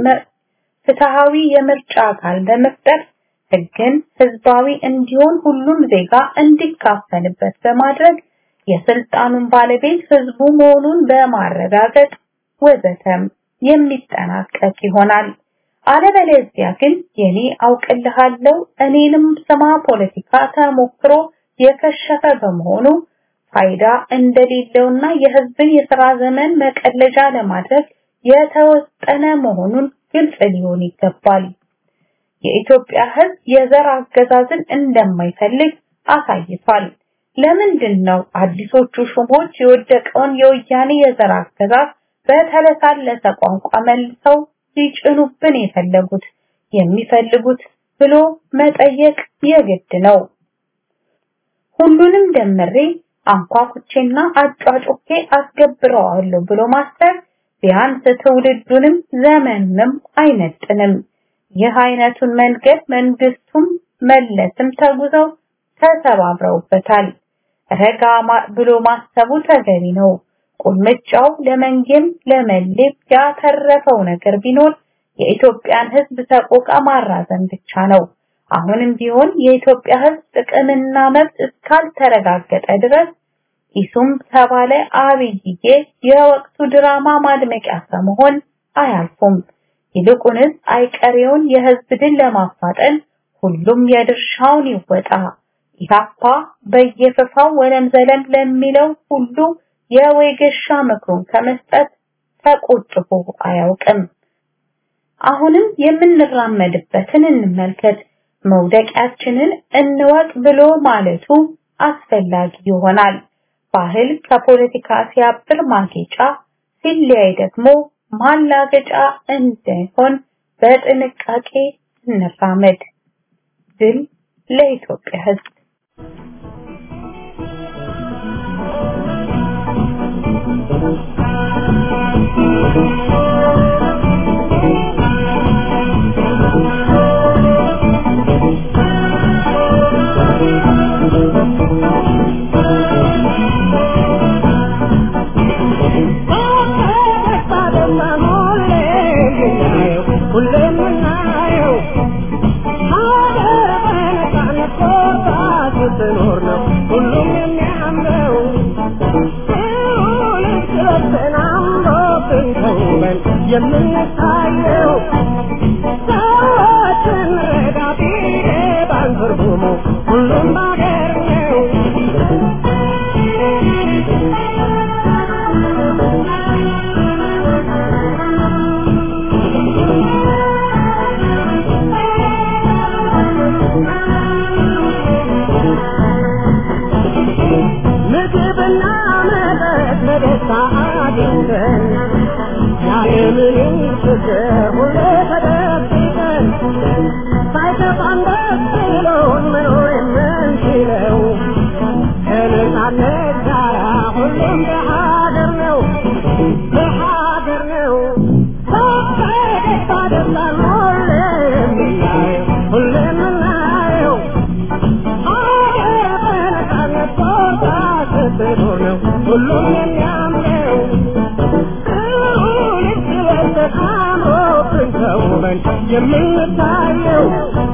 ፍትሃዊ የምርጫ አካል በመፍጠር ህግን ህዝባዊ እንዲሆን ሁሉም ዜጋ እንዲካፈልበት በማድረግ የስልጣኑን ባለቤት ህዝቡ መሆኑን በማረጋገጥ ወዘተም የሚጠናቀቅ ይሆናል። አለበለዚያ ግን የኔ አውቅልሃለሁ እኔንም ስማ ፖለቲካ ተሞክሮ የከሸፈ በመሆኑ ፋይዳ እንደሌለውና የህዝብን የሥራ ዘመን መቀለጃ ለማድረግ የተወጠነ መሆኑን ግልጽ ሊሆን ይገባል። የኢትዮጵያ ህዝብ የዘር አገዛዝን እንደማይፈልግ አሳይቷል። ለምንድን ነው አዲሶቹ ሹሞች የወደቀውን የወያኔ የዘር አገዛዝ በተለሳለሰ ቋንቋ መልሰው ሊጭኑብን የፈለጉት የሚፈልጉት ብሎ መጠየቅ የግድ ነው። ሁሉንም ደምሬ አንኳኩቼና አጫጩኬ አስገብረዋለሁ ብሎ ማሰብ ቢያንስ ትውልዱንም ዘመኑንም አይመጥንም። ይህ አይነቱን መንገድ መንግስቱም መለስም ተጉዘው ተሰባብረውበታል። ረጋ ብሎ ማሰቡ ተገቢ ነው። ቁልምጫው ለመንጌም ለመሌም ያተረፈው ነገር ቢኖር የኢትዮጵያን ህዝብ ሰቆቃ ማራዘም ብቻ ነው። አሁንም ቢሆን የኢትዮጵያ ህዝብ ጥቅምና መብት እስካልተረጋገጠ ድረስ ኢሱም ተባለ አብይዬ የወቅቱ ድራማ ማድመቂያ ከመሆን አያልፉም። ይልቁንስ አይቀሬውን የህዝብ ድል ለማፋጠን ሁሉም የድርሻውን ይወጣ። ኢህአፓ በየፈፋው ወለም ዘለም ለሚለው ሁሉ የወይገሻ ምክሩን ከመስጠት ተቆጥቦ አያውቅም። አሁንም የምንራመድበትን እንመልከት። መውደቂያችንን እንወቅ ብሎ ማለቱ አስፈላጊ ይሆናል። ባህል ከፖለቲካ ሲያብር ማጌጫ፣ ሲለያይ ደግሞ ማላገጫ እንዳይሆን በጥንቃቄ እንራመድ። ድል ለኢትዮጵያ ሕዝብ! የምንታየው ሰዎችን ረዳ ቢገባን ትርጉሙ ሁሉም ባገር ነው። ምግብና መጠጥ በደስታ አግኝተን ያለምንም ችግር ሁሌ ተደብቀን ሳይከፋን ደስ ብሎን መኖር የምንችለው ከነጻነት ጋራ ሁሉም በሀገር ነው በሀገር ነው በደስታ ደስታን ሁሌ የምናየው ሁሌ የምናየው ሀገር በነጻነት ቦታ ስትኖር ነው ሁሉም የሚያምረው ተውበን የምንታየው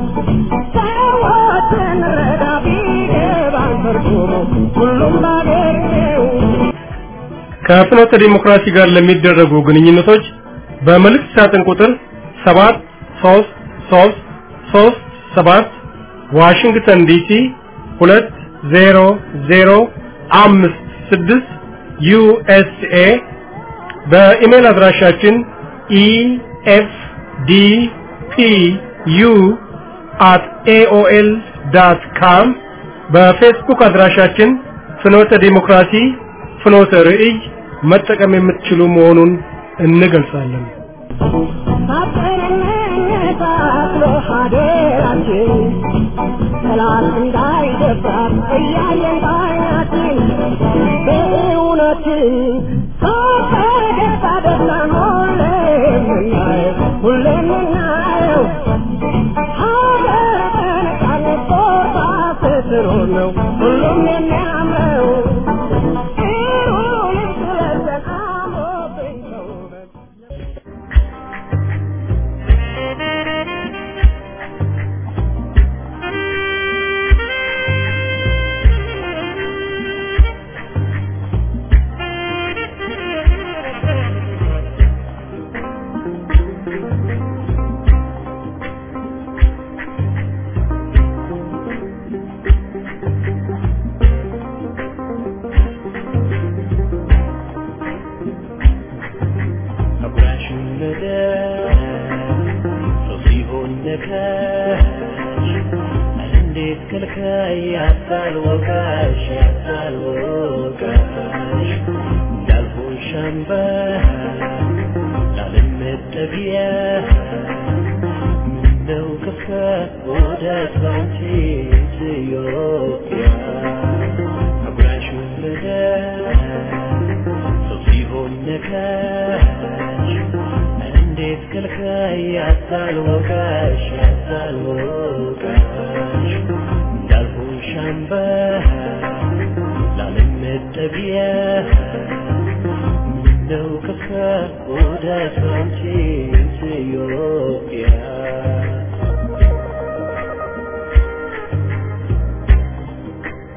ሰዎችን ረዳ ቢገባን ትርጉሙ ሁሉም ባገር ነው። ከፍኖተ ዲሞክራሲ ጋር ለሚደረጉ ግንኙነቶች በመልእክት ሳጥን ቁጥር 7 3 3 3 7 ዋሽንግተን ዲሲ 20056 ዩኤስኤ በኢሜል አድራሻችን efdpu at aol.com በፌስቡክ አድራሻችን ፍኖተ ዲሞክራሲ ፍኖተ ርዕይ መጠቀም የምትችሉ መሆኑን እንገልጻለን። ሰላም እንዳይደፍራት እያየን ባይናችን በእውነትን ከደስታ ደስታን ሁሌ የምናየው ሁሌ የምናየው ሀገር በነጻነት ቦታ ስትኖር ነው ሁሉም የሚያምረው ጥሩ ልብስ ለብሰን አምሮብን ተውበን አጉራሹን ምድር ሰው ሲሆን ነካሽ እንዴት ከልካይ ያታል ወቃሽ ያታል ወቃሽ እንዳልሆን ሻምባ ላለመጠጊያ ምነው ከፋ ወደ ባንቺ ኢትዮጵያ አጉራሹን ምድር ሰው ሲሆን ነካሽ እንዴት ከልካይ ያታል ወቃሽ ያታል ወቃሽ እንዳልሆን ሻምባ ላለመጠጊያ ምነው ከፋ ወደ ባንቺ ኢትዮጵያ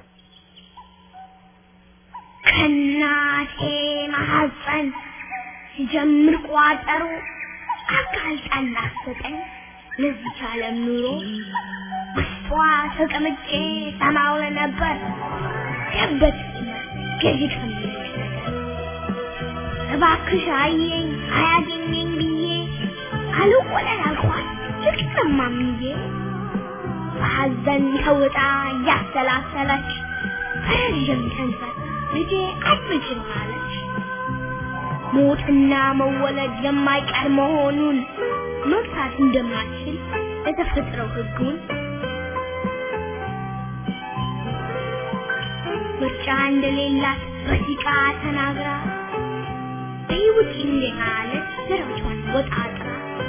ከእናቴ ማሐፀን ሲጀምር ቋጠሮ አጋልጣን ላሰጠኝ ለዚች ዓለም ኑሮ ውስጧ ተቀምጬ ሰማው ነበር ደበት ገዢ ከሚልሽ ነገር እባክሽ አየኝ አያገኘኝ ብዬ አልወለድ አልኳት ልቅሰማምዬ በሐዘን ተውጣ እያሰላሰለች በረዥም ተንፈስ ልጄ አትችል አለች። ሞትና መወለድ የማይቀር መሆኑን መግታት እንደማትችል የተፈጥረው ሕጉን ምርጫ እንደሌላት በሲቃ ተናግራ በይውጭ እንደሃለች ስራቿን ወጣጥራ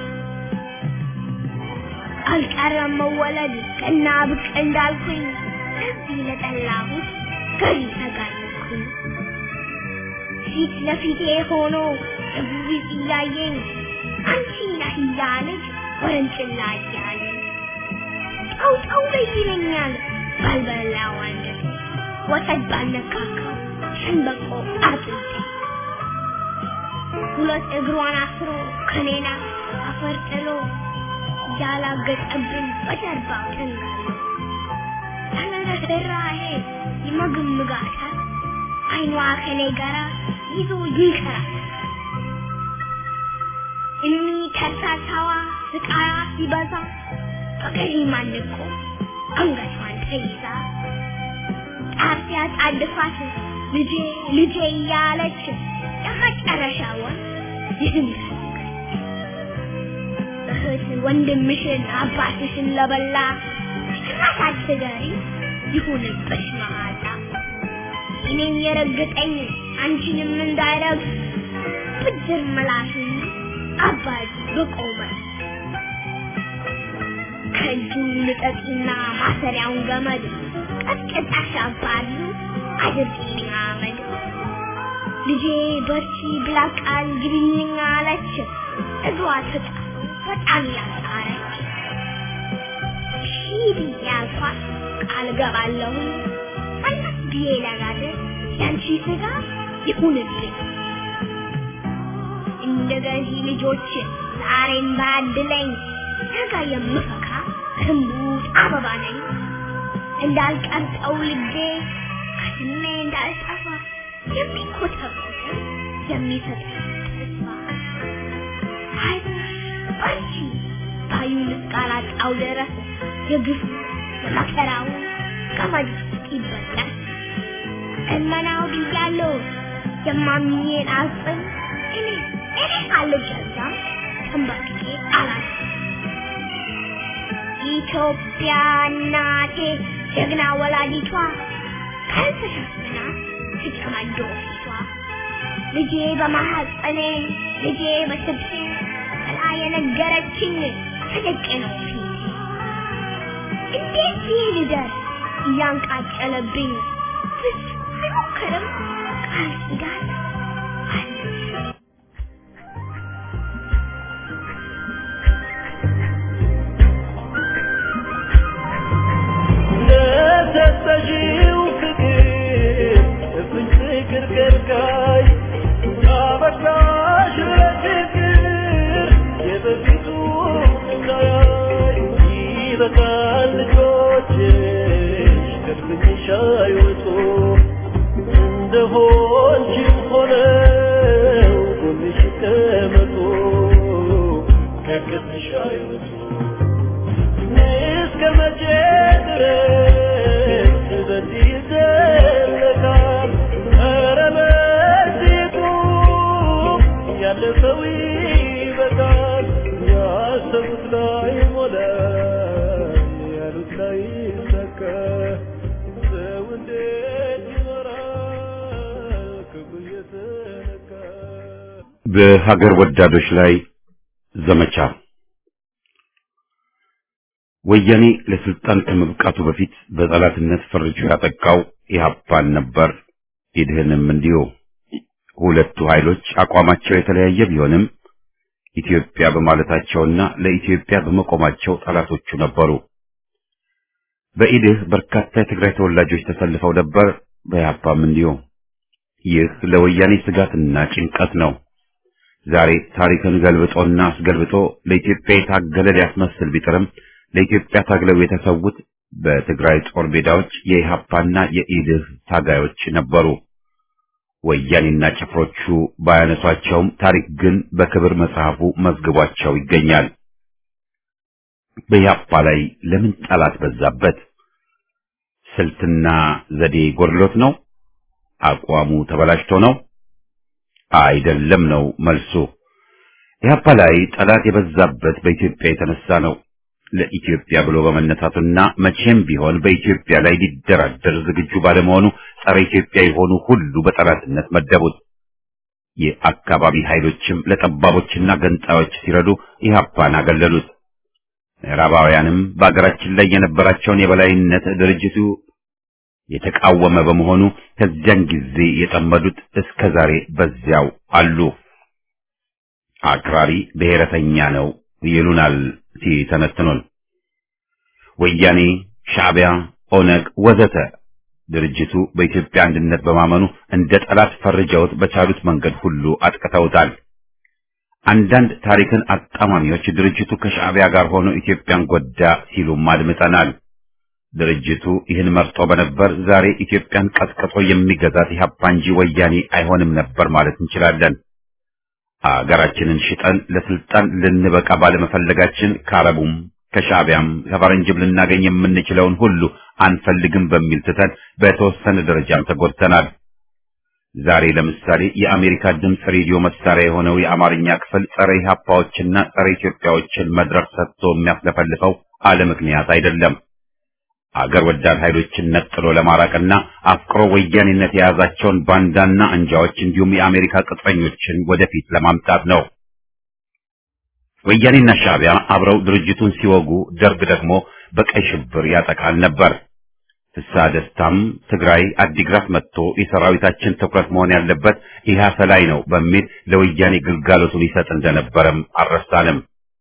አልቀረም መወለድ ቀና ብቅ እንዳልኩኝ እዚህ ለጠላሁት ገዢ ተጋለጥኩኝ። ፊት ለፊቴ ሆኖ እጉቢት እያየኝ አንቺ ነህ እያለች ወረንጭላ እያለኝ ጠው ጠው በይ ይለኛል ባልበላው አንጀቴ ወተት ባልነካካው ሸንበቆ አጥንቴ ሁለት እግሯን አስሮ ከኔና አፈር ጥሎ ያላገጠብን በጀርባው ተንጋሎ ተነረራሄ ይመግምጋታል አይኗ ከኔ ጋራ ይዞ ይንከራል እኒ ከርሳሳዋ ስቃያ ሲበዛ በገዢ ማንቆ አንገቷን ተይዛ ጣፊያ ጣድፋት ልጄ ልጄ እያለች የመጨረሻውን ይህን እህት ወንድምሽን አባትሽን ለበላ ጭራሽ አትገሪ ይሁንብሽ መዓዛ እኔን የረገጠኝ አንቺንም እንዳይረግጥ ብድር ምላሽን አባጅ በቆመ ከእጁ ልጠቅና ማሰሪያውን ገመድ ቀጥቅጣሽ አባሉ አድርጊልኝ አመድ ልጄ በርቺ ብላ ቃል ግቢልኝ አለች እግሯ ተጣ በጣም ያሳረች ሺህ ብዬ አልኳት ቃል ገባለሁ አናት ብዬ ለጋደር ያንቺ ስጋ ይሁንብኝ እንደ ገዢ ልጆች ዛሬን ባድለኝ ነገ የምፈካ እምቡጥ አበባ ነኝ እንዳልቀርጠው ልቤ ከስሜ እንዳልጠፋ የሚኮተኩት የሚሰጠኝ ተስፋ አይዞሽ በርቺ ባዩን እስካላጣው ድረስ የግፉ የመከራው ገመድ ይበላል እመናው ብያለሁ የማምኜን አጽም እኔ እኔ አልገዛም ተንበርክኬ አላት ኢትዮጵያ እናቴ ጀግና ወላዲቷ ካልተሸፍና ትጨማዶ ፊቷ ልጄ በማሐፀኔ ልጄ በስብሴ ብላ የነገረችኝ ተደቄ ነው ፊቴ እንዴት ይህ ልደርስ እያንቃጨለብኝ ብዙ አይሞክርም ቃል ኪዳን አለች ለሰጠሽው ፍቅር እፍኝ ፍቅር ከልካይ አበቃሽ ለፍቅር የበፊቱ እንዳያይ ይበቃል ልጆችሽ ከድፍኝሽ አይወጡ እንደሆንሽም ሆነው ጎንሽ ይቀመጡ ከቅጥሽ አይወጡ እስከ መቼ ድረስ በዚህ ይዘለቃል? ኧረ በዚሁ ያለፈው ይበቃል። ያሰቡት ላይ ሞላ፣ ያሉት ላይ ይሳካ። ሰው እንዴት ይኖራል ክብሩ እየተነካ? በሀገር ወዳዶች ላይ ዘመቻ ወያኔ ለስልጣን ከመብቃቱ በፊት በጠላትነት ፈርጆ ያጠቃው ኢህአፓን ነበር። ኢድህንም እንዲሁ። ሁለቱ ኃይሎች አቋማቸው የተለያየ ቢሆንም ኢትዮጵያ በማለታቸውና ለኢትዮጵያ በመቆማቸው ጠላቶቹ ነበሩ። በኢድህ በርካታ የትግራይ ተወላጆች ተሰልፈው ነበር። በኢህአፓም እንዲሁ። ይህ ለወያኔ ስጋትና ጭንቀት ነው። ዛሬ ታሪክን ገልብጦና አስገልብጦ ለኢትዮጵያ የታገለ ሊያስመስል ቢጥርም ለኢትዮጵያ ታግለው የተሰዉት በትግራይ ጦር ሜዳዎች የኢሃፓና የኢድህ ታጋዮች ነበሩ። ወያኔና ጭፍሮቹ ባያነሷቸውም ታሪክ ግን በክብር መጽሐፉ መዝግቧቸው ይገኛል። በኢሃፓ ላይ ለምን ጠላት በዛበት? ስልትና ዘዴ ጎድሎት ነው? አቋሙ ተበላሽቶ ነው? አይደለም ነው መልሱ። ኢህአፓ ላይ ጠላት የበዛበት በኢትዮጵያ የተነሳ ነው። ለኢትዮጵያ ብሎ በመነሳቱና መቼም ቢሆን በኢትዮጵያ ላይ ሊደራደር ዝግጁ ባለመሆኑ ጸረ ኢትዮጵያ የሆኑ ሁሉ በጠላትነት መደቡት። የአካባቢ ኃይሎችም ለጠባቦችና ገንጣዮች ሲረዱ ኢህአፓን አገለሉት። ምዕራባውያንም በአገራችን ላይ የነበራቸውን የበላይነት ድርጅቱ የተቃወመ በመሆኑ ከዚያን ጊዜ የጠመዱት እስከ ዛሬ በዚያው አሉ። አክራሪ ብሔረተኛ ነው ይሉናል ሲተነትኑን። ወያኔ፣ ሻዕቢያ፣ ኦነግ ወዘተ ድርጅቱ በኢትዮጵያ አንድነት በማመኑ እንደ ጠላት ፈርጀውት በቻሉት መንገድ ሁሉ አጥቅተውታል። አንዳንድ ታሪክን አጣማሚዎች ድርጅቱ ከሻዕቢያ ጋር ሆኖ ኢትዮጵያን ጎዳ ሲሉም አድምጠናል። ድርጅቱ ይህን መርጦ በነበር ዛሬ ኢትዮጵያን ቀጥቅጦ የሚገዛት ኢህአፓ እንጂ ወያኔ አይሆንም ነበር ማለት እንችላለን። አገራችንን ሽጠን ለስልጣን ልንበቃ ባለመፈለጋችን ከአረቡም ከሻዕቢያም ከፈረንጅም ልናገኝ የምንችለውን ሁሉ አንፈልግም በሚል ትተን በተወሰነ ደረጃም ተጎድተናል። ዛሬ ለምሳሌ የአሜሪካ ድምፅ ሬዲዮ መሳሪያ የሆነው የአማርኛ ክፍል ጸረ ኢህአፓዎችና ጸረ ኢትዮጵያዎችን መድረክ ሰጥቶ የሚያስለፈልፈው አለ ምክንያት አይደለም። አገር ወዳድ ኃይሎችን ነጥሎ ለማራቅና አፍቅሮ ወያኔነት የያዛቸውን ባንዳና አንጃዎች እንዲሁም የአሜሪካ ቅጥረኞችን ወደፊት ለማምጣት ነው። ወያኔና ሻዕቢያ አብረው ድርጅቱን ሲወጉ፣ ደርግ ደግሞ በቀይ ሽብር ያጠቃል ነበር። ፍስሐ ደስታም ትግራይ አዲግራት መጥቶ የሰራዊታችን ትኩረት መሆን ያለበት ኢህአፓ ላይ ነው በሚል ለወያኔ ግልጋሎቱን ይሰጥ እንደነበረም አልረሳንም።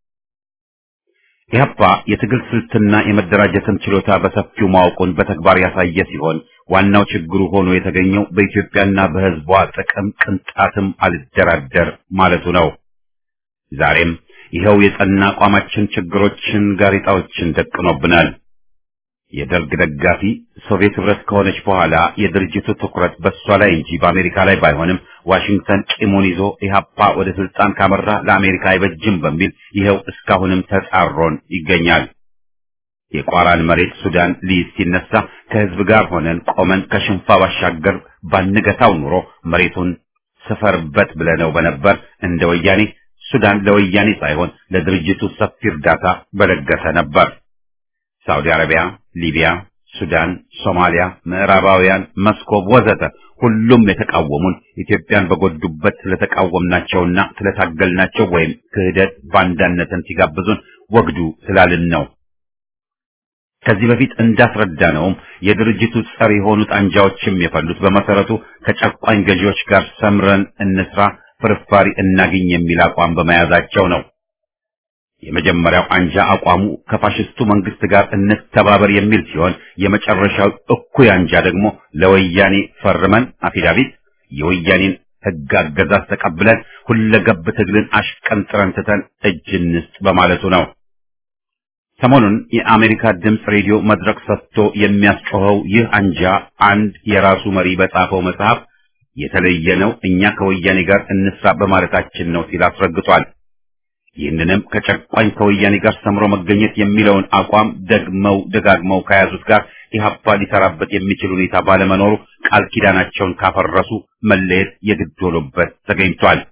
ኢህአፓ የትግል ስልትና የመደራጀትን ችሎታ በሰፊው ማወቁን በተግባር ያሳየ ሲሆን ዋናው ችግሩ ሆኖ የተገኘው በኢትዮጵያና በሕዝቧ ጥቅም ቅንጣትም አልደራደር ማለቱ ነው። ዛሬም ይኸው የጸና አቋማችን ችግሮችን፣ ጋሬጣዎችን ደቅኖብናል። የደርግ ደጋፊ ሶቪየት ህብረት ከሆነች በኋላ የድርጅቱ ትኩረት በእሷ ላይ እንጂ በአሜሪካ ላይ ባይሆንም ዋሽንግተን ቂሙን ይዞ ኢህአፓ ወደ ስልጣን ካመራ ለአሜሪካ አይበጅም በሚል ይኸው እስካሁንም ተጻሮን ይገኛል። የቋራን መሬት ሱዳን ሊይዝ ሲነሳ ከህዝብ ጋር ሆነን ቆመን ከሽንፋ ባሻገር ባንገታው ኑሮ መሬቱን ስፈርበት ብለነው በነበር እንደ ወያኔ ሱዳን ለወያኔ ሳይሆን ለድርጅቱ ሰፊ እርዳታ በለገሰ ነበር። ሳውዲ አረቢያ፣ ሊቢያ፣ ሱዳን፣ ሶማሊያ፣ ምዕራባውያን፣ መስኮብ ወዘተ ሁሉም የተቃወሙን ኢትዮጵያን በጎዱበት ስለተቃወምናቸውና ስለታገልናቸው ወይም ክህደት ባንዳነትን ሲጋብዙን ወግዱ ስላልን ነው። ከዚህ በፊት እንዳስረዳነውም የድርጅቱ ጸር የሆኑት አንጃዎችም የፈሉት በመሰረቱ ከጨቋኝ ገዢዎች ጋር ሰምረን እንስራ፣ ፍርፋሪ እናግኝ የሚል አቋም በመያዛቸው ነው። የመጀመሪያው አንጃ አቋሙ ከፋሽስቱ መንግስት ጋር እንተባበር የሚል ሲሆን የመጨረሻው እኩይ አንጃ ደግሞ ለወያኔ ፈርመን አፊዳቪት የወያኔን ሕግ አገዛዝ ተቀብለን ሁለገብ ትግልን አሽቀንጥረን ትተን እጅ እንስጥ በማለቱ ነው። ሰሞኑን የአሜሪካ ድምፅ ሬዲዮ መድረክ ሰጥቶ የሚያስጮኸው ይህ አንጃ አንድ የራሱ መሪ በጻፈው መጽሐፍ የተለየ ነው፣ እኛ ከወያኔ ጋር እንስራ በማለታችን ነው ሲል አስረግጧል። ይህንንም ከጨቋኝ ከወያኔ ጋር ሰምሮ መገኘት የሚለውን አቋም ደግመው ደጋግመው ከያዙት ጋር ኢህአፓ ሊሰራበት የሚችል ሁኔታ ባለመኖሩ ቃል ኪዳናቸውን ካፈረሱ መለየት የግድ ሆኖበት ተገኝቷል።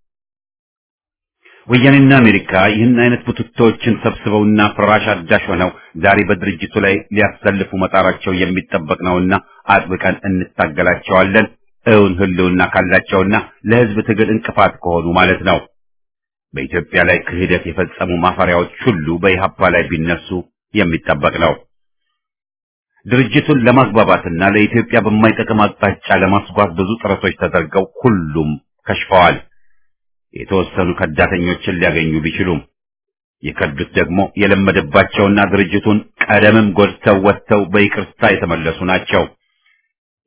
ወያኔና አሜሪካ ይህን አይነት ቡትቶዎችን ሰብስበውና ፍራሽ አዳሽ ሆነው ዛሬ በድርጅቱ ላይ ሊያሰልፉ መጣራቸው የሚጠበቅ ነውና አጥብቀን እንታገላቸዋለን። እውን ህልውና ካላቸውና ለህዝብ ትግል እንቅፋት ከሆኑ ማለት ነው። በኢትዮጵያ ላይ ክህደት የፈጸሙ ማፈሪያዎች ሁሉ በኢህአፓ ላይ ቢነሱ የሚጠበቅ ነው። ድርጅቱን ለማግባባትና ለኢትዮጵያ በማይጠቅም አቅጣጫ ለማስጓዝ ብዙ ጥረቶች ተደርገው ሁሉም ከሽፈዋል። የተወሰኑ ከዳተኞችን ሊያገኙ ቢችሉም የከዱት ደግሞ የለመደባቸውና ድርጅቱን ቀደምም ጎድተው ወጥተው በይቅርታ የተመለሱ ናቸው።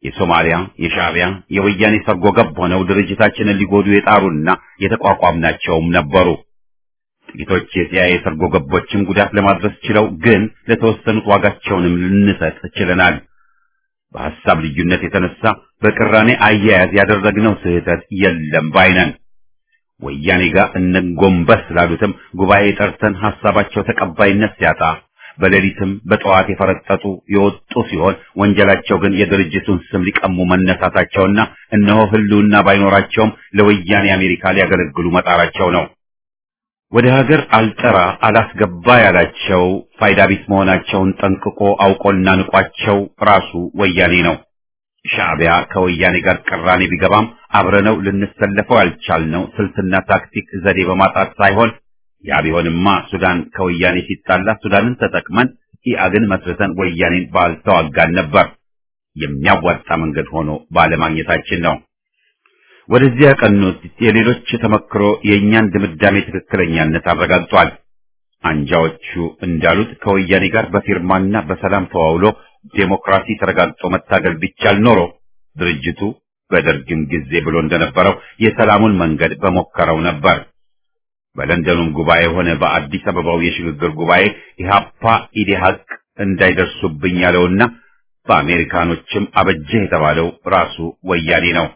የሶማሊያ፣ የሻዕቢያ፣ የወያኔ ሰርጎ ገብ ሆነው ድርጅታችንን ሊጎዱ የጣሩና የተቋቋምናቸውም ነበሩ። ጥቂቶች የሲአይኤ ሰርጎ ገቦችም ጉዳት ለማድረስ ችለው ግን ለተወሰኑት ዋጋቸውንም ልንሰጥ ችለናል። በሐሳብ ልዩነት የተነሳ በቅራኔ አያያዝ ያደረግነው ስህተት የለም ባይነን። ወያኔ ጋር እነጎንበስ ላሉትም ጉባኤ ጠርተን ሐሳባቸው ተቀባይነት ሲያጣ በሌሊትም በጠዋት የፈረጠጡ የወጡ ሲሆን ወንጀላቸው ግን የድርጅቱን ስም ሊቀሙ መነሳታቸውና እነሆ ህልውና ባይኖራቸውም ለወያኔ አሜሪካ ሊያገለግሉ መጣራቸው ነው። ወደ ሀገር አልጠራ አላስገባ ያላቸው ፋይዳ ቢስ መሆናቸውን ጠንቅቆ አውቆና ንቋቸው ራሱ ወያኔ ነው። ሻዕቢያ ከወያኔ ጋር ቅራኔ ቢገባም አብረነው ልንሰለፈው ያልቻልነው ስልትና ታክቲክ ዘዴ በማጣት ሳይሆን ያ ቢሆንማ ሱዳን ከወያኔ ሲጣላ ሱዳንን ተጠቅመን ኢአግን መስርተን ወያኔን ባልተዋጋን ነበር። የሚያዋጣ መንገድ ሆኖ ባለማግኘታችን ነው። ወደዚያ ያቀኑት የሌሎች ተመክሮ የእኛን ድምዳሜ ትክክለኛነት አረጋግጧል። አንጃዎቹ እንዳሉት ከወያኔ ጋር በፊርማና በሰላም ተዋውሎ ዴሞክራሲ ተረጋግጦ መታገል ቢቻል ኖሮ ድርጅቱ በደርግም ጊዜ ብሎ እንደነበረው የሰላሙን መንገድ በሞከረው ነበር። በለንደኑም ጉባኤ ሆነ በአዲስ አበባው የሽግግር ጉባኤ ኢህአፓ ኢዴሀቅ እንዳይደርሱብኝ ያለውና በአሜሪካኖችም አበጀህ የተባለው ራሱ ወያኔ ነው።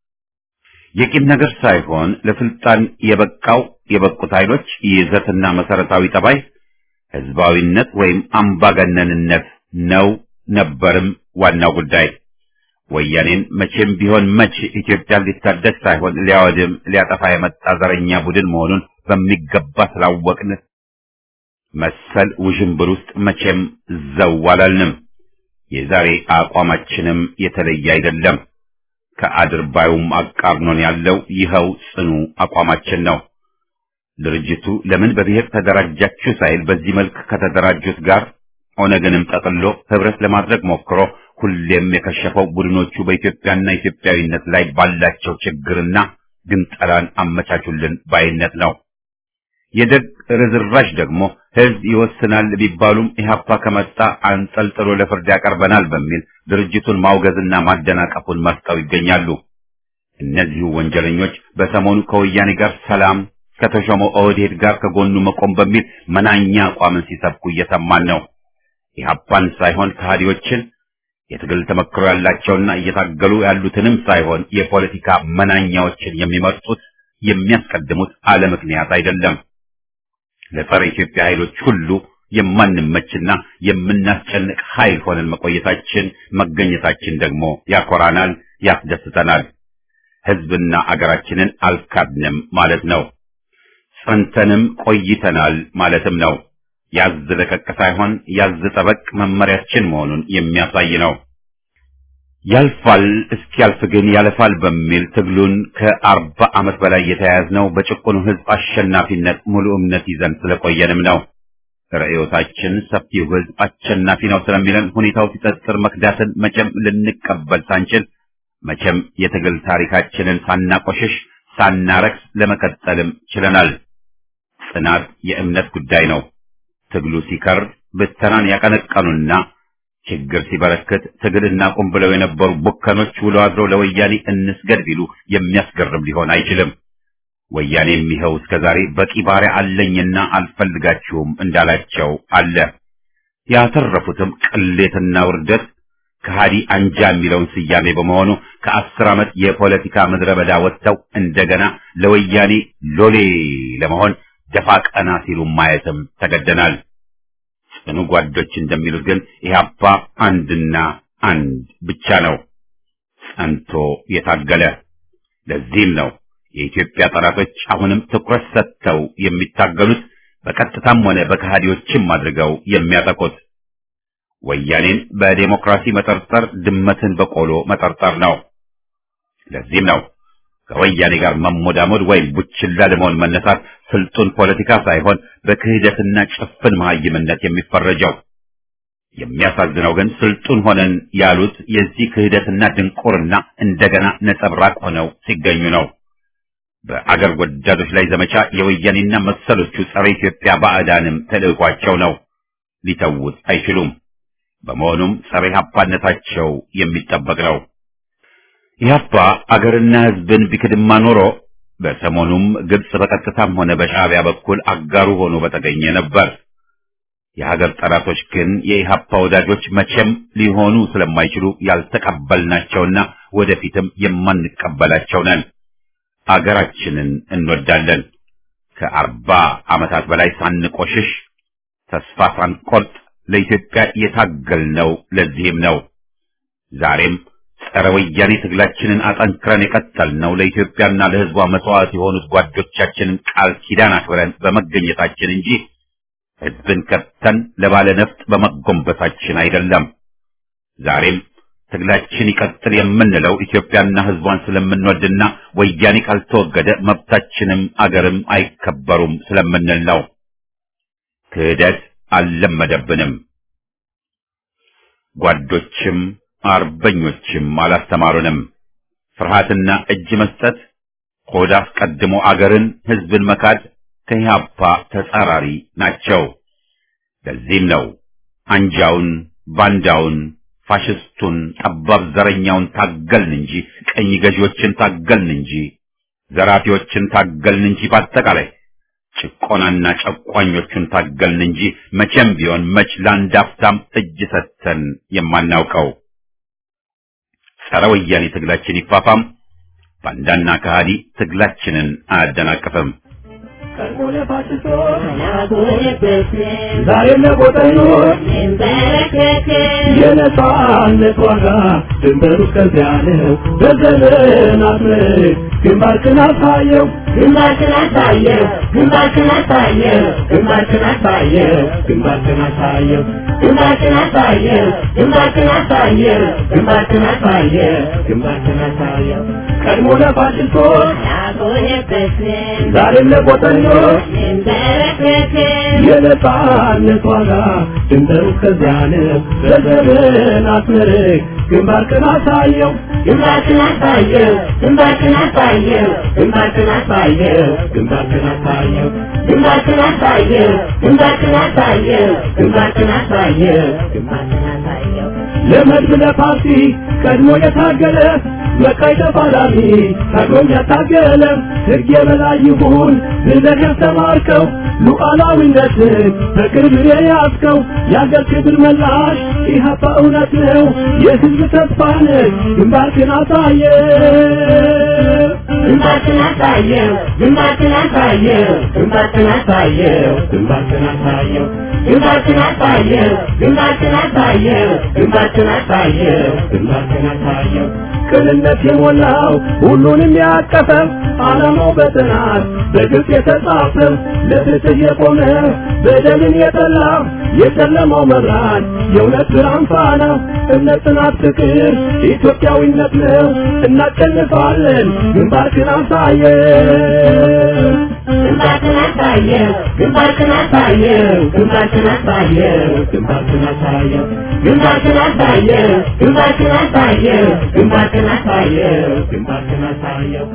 የቂም ነገር ሳይሆን ለስልጣን የበቃው የበቁት ኃይሎች ይዘትና መሰረታዊ ጠባይ ህዝባዊነት ወይም አምባገነንነት ነው ነበርም ዋናው ጉዳይ። ወያኔን መቼም ቢሆን መች ኢትዮጵያን ሊታደግ ሳይሆን ሊያወድም ሊያጠፋ የመጣ ዘረኛ ቡድን መሆኑን በሚገባ ስላወቅን መሰል ውዥንብር ውስጥ መቼም ዘው አላልንም። የዛሬ አቋማችንም የተለየ አይደለም። ከአድርባዩም አቃርኖን ያለው ይኸው ጽኑ አቋማችን ነው። ድርጅቱ ለምን በብሔር ተደራጃችሁ ሳይል በዚህ መልክ ከተደራጁት ጋር ኦነግንም ጠቅሎ ህብረት ለማድረግ ሞክሮ ሁሌም የከሸፈው ቡድኖቹ በኢትዮጵያና ኢትዮጵያዊነት ላይ ባላቸው ችግርና ግንጠላን አመቻቹልን ባይነት ነው። የደግ ርዝራዥ ደግሞ ህዝብ ይወስናል ቢባሉም ኢህአፓ ከመጣ አንጠልጥሎ ለፍርድ ያቀርበናል በሚል ድርጅቱን ማውገዝና ማደናቀፉን መርጠው ይገኛሉ። እነዚሁ ወንጀለኞች በሰሞኑ ከወያኔ ጋር ሰላም ከተሾመው ኦህዴድ ጋር ከጎኑ መቆም በሚል መናኛ አቋምን ሲሰብኩ እየሰማን ነው። ኢህአፓን ሳይሆን ከሃዲዎችን የትግል ተመክሮ ያላቸውና እየታገሉ ያሉትንም ሳይሆን የፖለቲካ መናኛዎችን የሚመርጡት የሚያስቀድሙት አለ ምክንያት አይደለም። ለጸረ ኢትዮጵያ ኃይሎች ሁሉ የማንመችና የምናስጨንቅ ኃይል ሆነን መቆየታችን መገኘታችን ደግሞ ያኮራናል፣ ያስደስተናል። ህዝብና አገራችንን አልካድንም ማለት ነው። ጸንተንም ቆይተናል ማለትም ነው። ያዝ ለቀቅ ሳይሆን ያዝ ጠበቅ መመሪያችን መሆኑን የሚያሳይ ነው። ያልፋል እስኪያልፍ ግን ያለፋል በሚል ትግሉን ከአርባ ዓመት በላይ የተያያዝነው በጭቁኑ ህዝብ አሸናፊነት ሙሉ እምነት ይዘን ስለቆየንም ነው። ርዕዮታችን ሰፊው ህዝብ አሸናፊ ነው ስለሚለን ሁኔታው ሲጠጥር መክዳትን መቼም ልንቀበል ሳንችል መቼም የትግል ታሪካችንን ሳናቆሽሽ ሳናረክስ ለመቀጠልም ችለናል። ጽናት የእምነት ጉዳይ ነው። ትግሉ ሲከር ብተናን ያቀነቀኑና ችግር ሲበረክት ትግል እናቁም ብለው የነበሩ ቡከኖች ውሎ አድሮ ለወያኔ እንስገድ ቢሉ የሚያስገርም ሊሆን አይችልም። ወያኔ የሚኸው እስከ ዛሬ በቂ ባሪያ አለኝና አልፈልጋችሁም እንዳላቸው አለ። ያተረፉትም ቅሌትና ውርደት ከሃዲ አንጃ የሚለውን ስያሜ በመሆኑ ከአስር ዓመት የፖለቲካ ምድረ በዳ ወጥተው እንደገና ለወያኔ ሎሌ ለመሆን ደፋ ቀና ሲሉ ማየትም ተገደናል። ጽኑ ጓዶች እንደሚሉት ግን ኢህአፓ አንድና አንድ ብቻ ነው፣ ጸንቶ የታገለ። ለዚህም ነው የኢትዮጵያ ጠላቶች አሁንም ትኩረት ሰጥተው የሚታገሉት በቀጥታም ሆነ በከሃዲዎችም አድርገው የሚያጠቁት። ወያኔን በዴሞክራሲ መጠርጠር ድመትን በቆሎ መጠርጠር ነው። ለዚህም ነው ከወያኔ ጋር መሞዳሞድ ወይም ቡችላ ለመሆን መነሳት ስልጡን ፖለቲካ ሳይሆን በክህደትና ጭፍን መሀይምነት የሚፈረጀው። የሚያሳዝነው ግን ስልጡን ሆነን ያሉት የዚህ ክህደትና ድንቁርና እንደገና ነጸብራቅ ሆነው ሲገኙ ነው። በአገር ወዳዶች ላይ ዘመቻ የወያኔና መሰሎቹ ጸረ ኢትዮጵያ ባዕዳንም ተልዕኳቸው ነው። ሊተውት አይችሉም። በመሆኑም ጸረ ኢህአፓነታቸው የሚጠበቅ ነው። ኢህአፓ አገርና ህዝብን ቢክድማ ኖሮ በሰሞኑም ግብጽ በቀጥታም ሆነ በሻዕቢያ በኩል አጋሩ ሆኖ በተገኘ ነበር። የሀገር ጠላቶች ግን የኢህአፓ ወዳጆች መቼም ሊሆኑ ስለማይችሉ ያልተቀበልናቸውና ወደፊትም የማንቀበላቸው ነን። አገራችንን እንወዳለን። ከአርባ ዓመታት በላይ ሳንቆሽሽ ተስፋ ሳንቆርጥ ለኢትዮጵያ የታገልነው ለዚህም ነው። ዛሬም ጸረ ወያኔ ትግላችንን አጠንክረን የቀጠልነው ለኢትዮጵያና ለሕዝቧ መስዋዕት የሆኑት ጓዶቻችንን ቃል ኪዳን አክብረን በመገኘታችን እንጂ ሕዝብን ከተን ለባለ ነፍጥ በመጎንበሳችን አይደለም። ዛሬም ትግላችን ይቀጥል የምንለው ኢትዮጵያና ሕዝቧን ስለምንወድና ወያኔ ካልተወገደ መብታችንም አገርም አይከበሩም ስለምንል ነው። ክህደት አልለመደብንም። ጓዶችም አርበኞችም አላስተማሩንም። ፍርሃትና እጅ መስጠት፣ ሆድ አስቀድሞ አገርን ሕዝብን መካድ ከኢህአፓ ተጻራሪ ናቸው። ለዚህም ነው አንጃውን፣ ባንዳውን፣ ፋሽስቱን፣ ጠባብ ዘረኛውን ታገልን እንጂ ቀኝ ገዢዎችን ታገልን እንጂ ዘራፊዎችን ታገልን እንጂ በአጠቃላይ ጭቆናና ጨቋኞቹን ታገልን እንጂ መቼም ቢሆን መች ለአንድ አፍታም እጅ ሰጥተን የማናውቀው። ጸረ ወያኔ ትግላችን ይፋፋም፣ ባንዳና ከሃዲ ትግላችንን አያደናቅፍም። ዛሬም ለቆጠኞች የነጻነት ዋጋ ድንበሩ እስከዚያ ነው። በዘመናት ምርክ ግንባርክን አሳየው ግንባርክን አሳየው ግንባርክን አሳየው ግንባርክን አሳየው ግንባርክን አሳየው ግንባርክን አሳየው ግንባርክን አሳየው ግንባርክን አሳየው ግንባርክን አሳየው ቀድሞ ለፋሽስቶች ዛሬም ለቆጠኞች የነጻነት ዋጋ ድንበሩ እስከዚያ ነው። በዘመናት ምርክ ግንባርክን አሳየው ግንባርክን አሳየው ግንባርክን አሳየው ግንባርክን አሳየው ግንባርክን አሳየው ግንባርክን አሳየው ግንባርክን አሳየው ግንባርክን አሳየው ግንባርክን አሳየው ለመድብ ለፓርቲ ቀድሞ የታገለ መቃይ ተፋላሚ ታግሎም ያታገለ ሕግ የበላይ ይሁን ብለህ ያስተማርከው ሉዓላዊነትን በቅርብ የያዝከው የአገር ክብር መላሽ ኢህአፓ እውነት ነው የሕዝብ ተስፋ ነህ ግንባርክን አሳየ ግንባርክን አሳየው ግንባርክን አሳየው ግንባርክን አሳየው ግንባርክን አሳየው ግንባርክን አሳየው ግንባርክን አሳየው ግንባርክን አሳየው ግንባርክን አሳየው ቅንነት የሞላው ሁሉንም ያቀፈ ዓላማው በጥናት በግልጽ የተጻፈ ለፍትህ የቆመ በደልን የጠላ የጨለማው መብራት የእውነት ብርሃን ፋና እምነት፣ ጽናት፣ ፍቅር ኢትዮጵያዊነት ነው። እናሸንፋለን። ግንባርክን አሳየው ግንባርክን አሳየው ግንባርክን አሳየው ግንባርክን አሳየው ግንባርክን አሳየው ግንባርክን አሳየው ግንባርክን አሳየው ግንባርክን አሳየው ግንባርክን አሳየው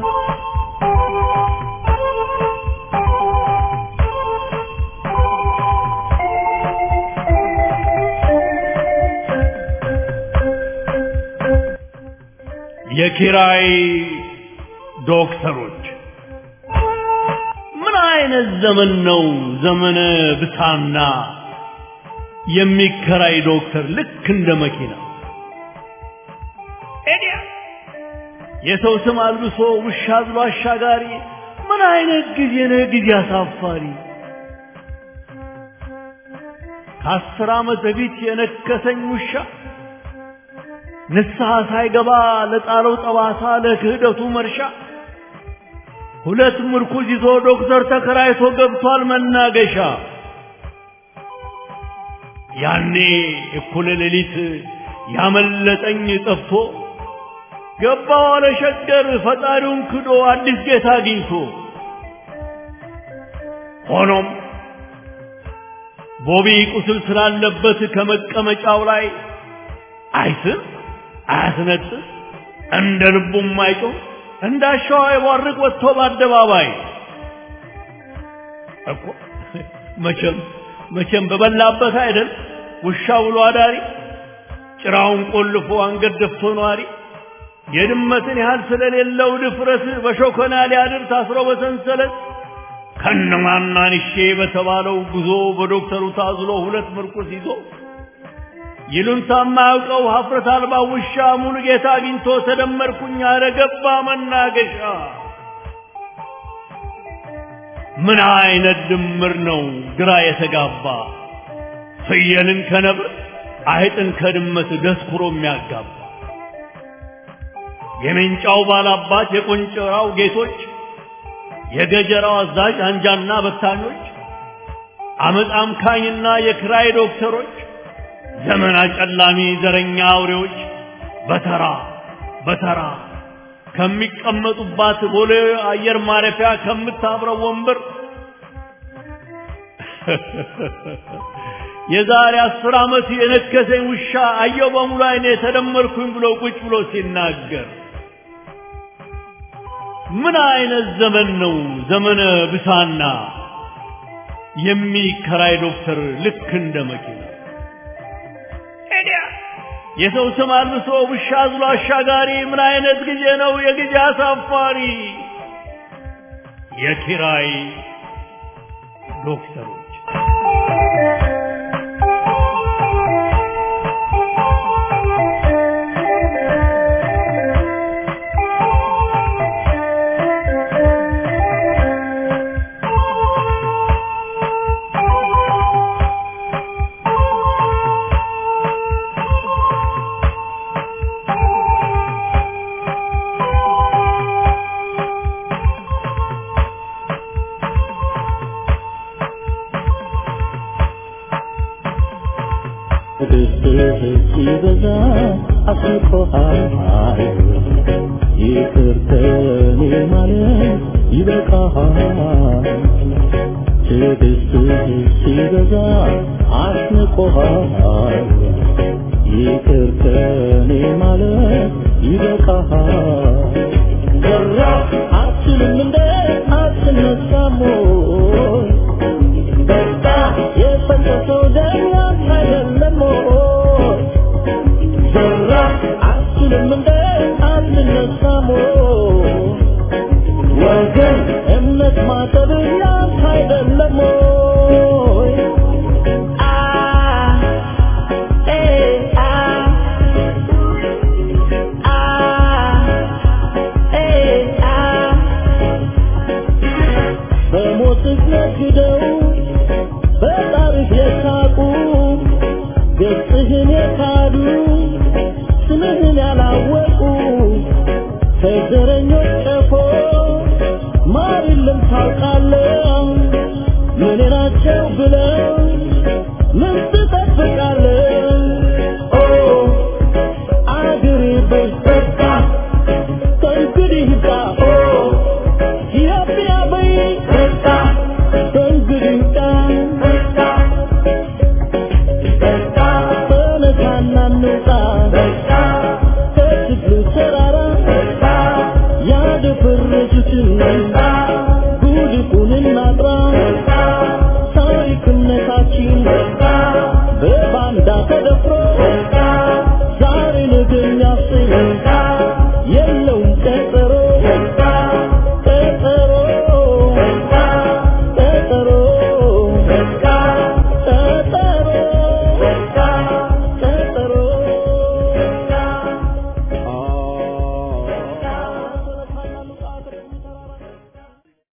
የኪራይ ዶክተሮች ምን አይነት ዘመን ነው? ዘመነ ብሳና የሚከራይ ዶክተር ልክ እንደ መኪና ኤዲያ የሰው ስም አልብሶ ውሻ አዝሎ አሻጋሪ ምን አይነት ጊዜ ነው? ጊዜ አሳፋሪ ከአስር ዓመት በፊት የነከሰኝ ውሻ ንስሐ ሳይገባ ለጣለው ጠባሳ ለክህደቱ መርሻ ሁለት ምርኩዝ ይዞ ዶክተር ተከራይቶ ገብቷል መናገሻ። ያኔ እኩለ ሌሊት ያመለጠኝ ጠፍቶ ገባ ዋለ ሸገር ፈጣሪውን ክዶ አዲስ ጌታ አግኝቶ ሆኖም ቦቢ ቁስል ስላለበት ከመቀመጫው ላይ አይስም አያስነጥስ እንደ ልቡም አይጮህ እንዳሻው አይቧርቅ ወጥቶ በአደባባይ እኮ መቼም መቼም በበላበት አይደል ውሻ ብሎ አዳሪ ጭራውን ቆልፎ አንገት ደፍቶ ነዋሪ የድመትን ያህል ስለሌለው ድፍረት በሾከና ሊያድር ታስሮ በሰንሰለት ከነማናንሼ በተባለው ጉዞ በዶክተሩ ታዝሎ ሁለት ምርኩስ ይዞ ይሉንታ የማያውቀው ሀፍረት አልባ ውሻ ሙሉ ጌታ አግኝቶ ተደመርኩኝ አለ ገባ መናገሻ። ምን አይነት ድምር ነው ግራ የተጋባ ፍየልን ከነብር አይጥን ከድመት ደስኩሮ የሚያጋባ የሜንጫው ባላባት የቆንጨራው ጌቶች የገጀራው አዛዥ አንጃና በታኞች አመፅ አምካኝና የክራይ ዶክተሮች ዘመን አጨላሚ ዘረኛ አውሬዎች በተራ በተራ ከሚቀመጡባት ቦሌ አየር ማረፊያ ከምታብረው ወንበር የዛሬ አስር ዓመት የነከሰኝ ውሻ አየው በሙሉ አይኔ ተደመርኩኝ ብሎ ቁጭ ብሎ ሲናገር ምን አይነት ዘመን ነው ዘመነ ብሳና የሚከራይ ዶክተር ልክ እንደ መኪና የሰው ስም አልብሶ ውሻ አዝሎ አሻጋሪ ምን አይነት ጊዜ ነው የጊዜ አሳፋሪ የኪራይ ዶክተሮች ሲበዛ አስቆሃል ይቅር ከኔ ማለት ይበቃሃል ትዕግስትህ ሲበዛ አስንቆሃል ይቅር ከኔ ማለት ይበቃሃል ዘራ አትልም እንደ አትነሳም ወይ በቃ የፈሰሰው ደም ያንተ አይደለም ወይ ዘራ አትልም እንደ አትነሳም ወይ ወገን እምነት ማጠብ ያንተ አይደለም ወይ አ ኤ አ አ ኤ አ በሞትህ ነግደው በጣርህ የሳቁ ገጽህን የካዱ ስምህን ያላወቁ ከዘረኞች ቀፎ ማር የለም ታውቃለህ ምን ናቸው ብለው ምን ትጠብቃለህ ኦ አገሬ በይ በቃ ከእንግዲህ ጋ ኦ ኢትዮጵያ በይ በቃ ከእንግዲህ ጋ በቃ በቃ ተነሳና እንውጣ በቃ ከችግሩ ተራራ በቃ ያደፈረሱትን በቃ ጉድፉን እናጥራ በቃ ታሪክነታችን በቃ በባንዳ ተደፍሮ በቃ ዛሬ ነገ የሚያሰኝ በቃ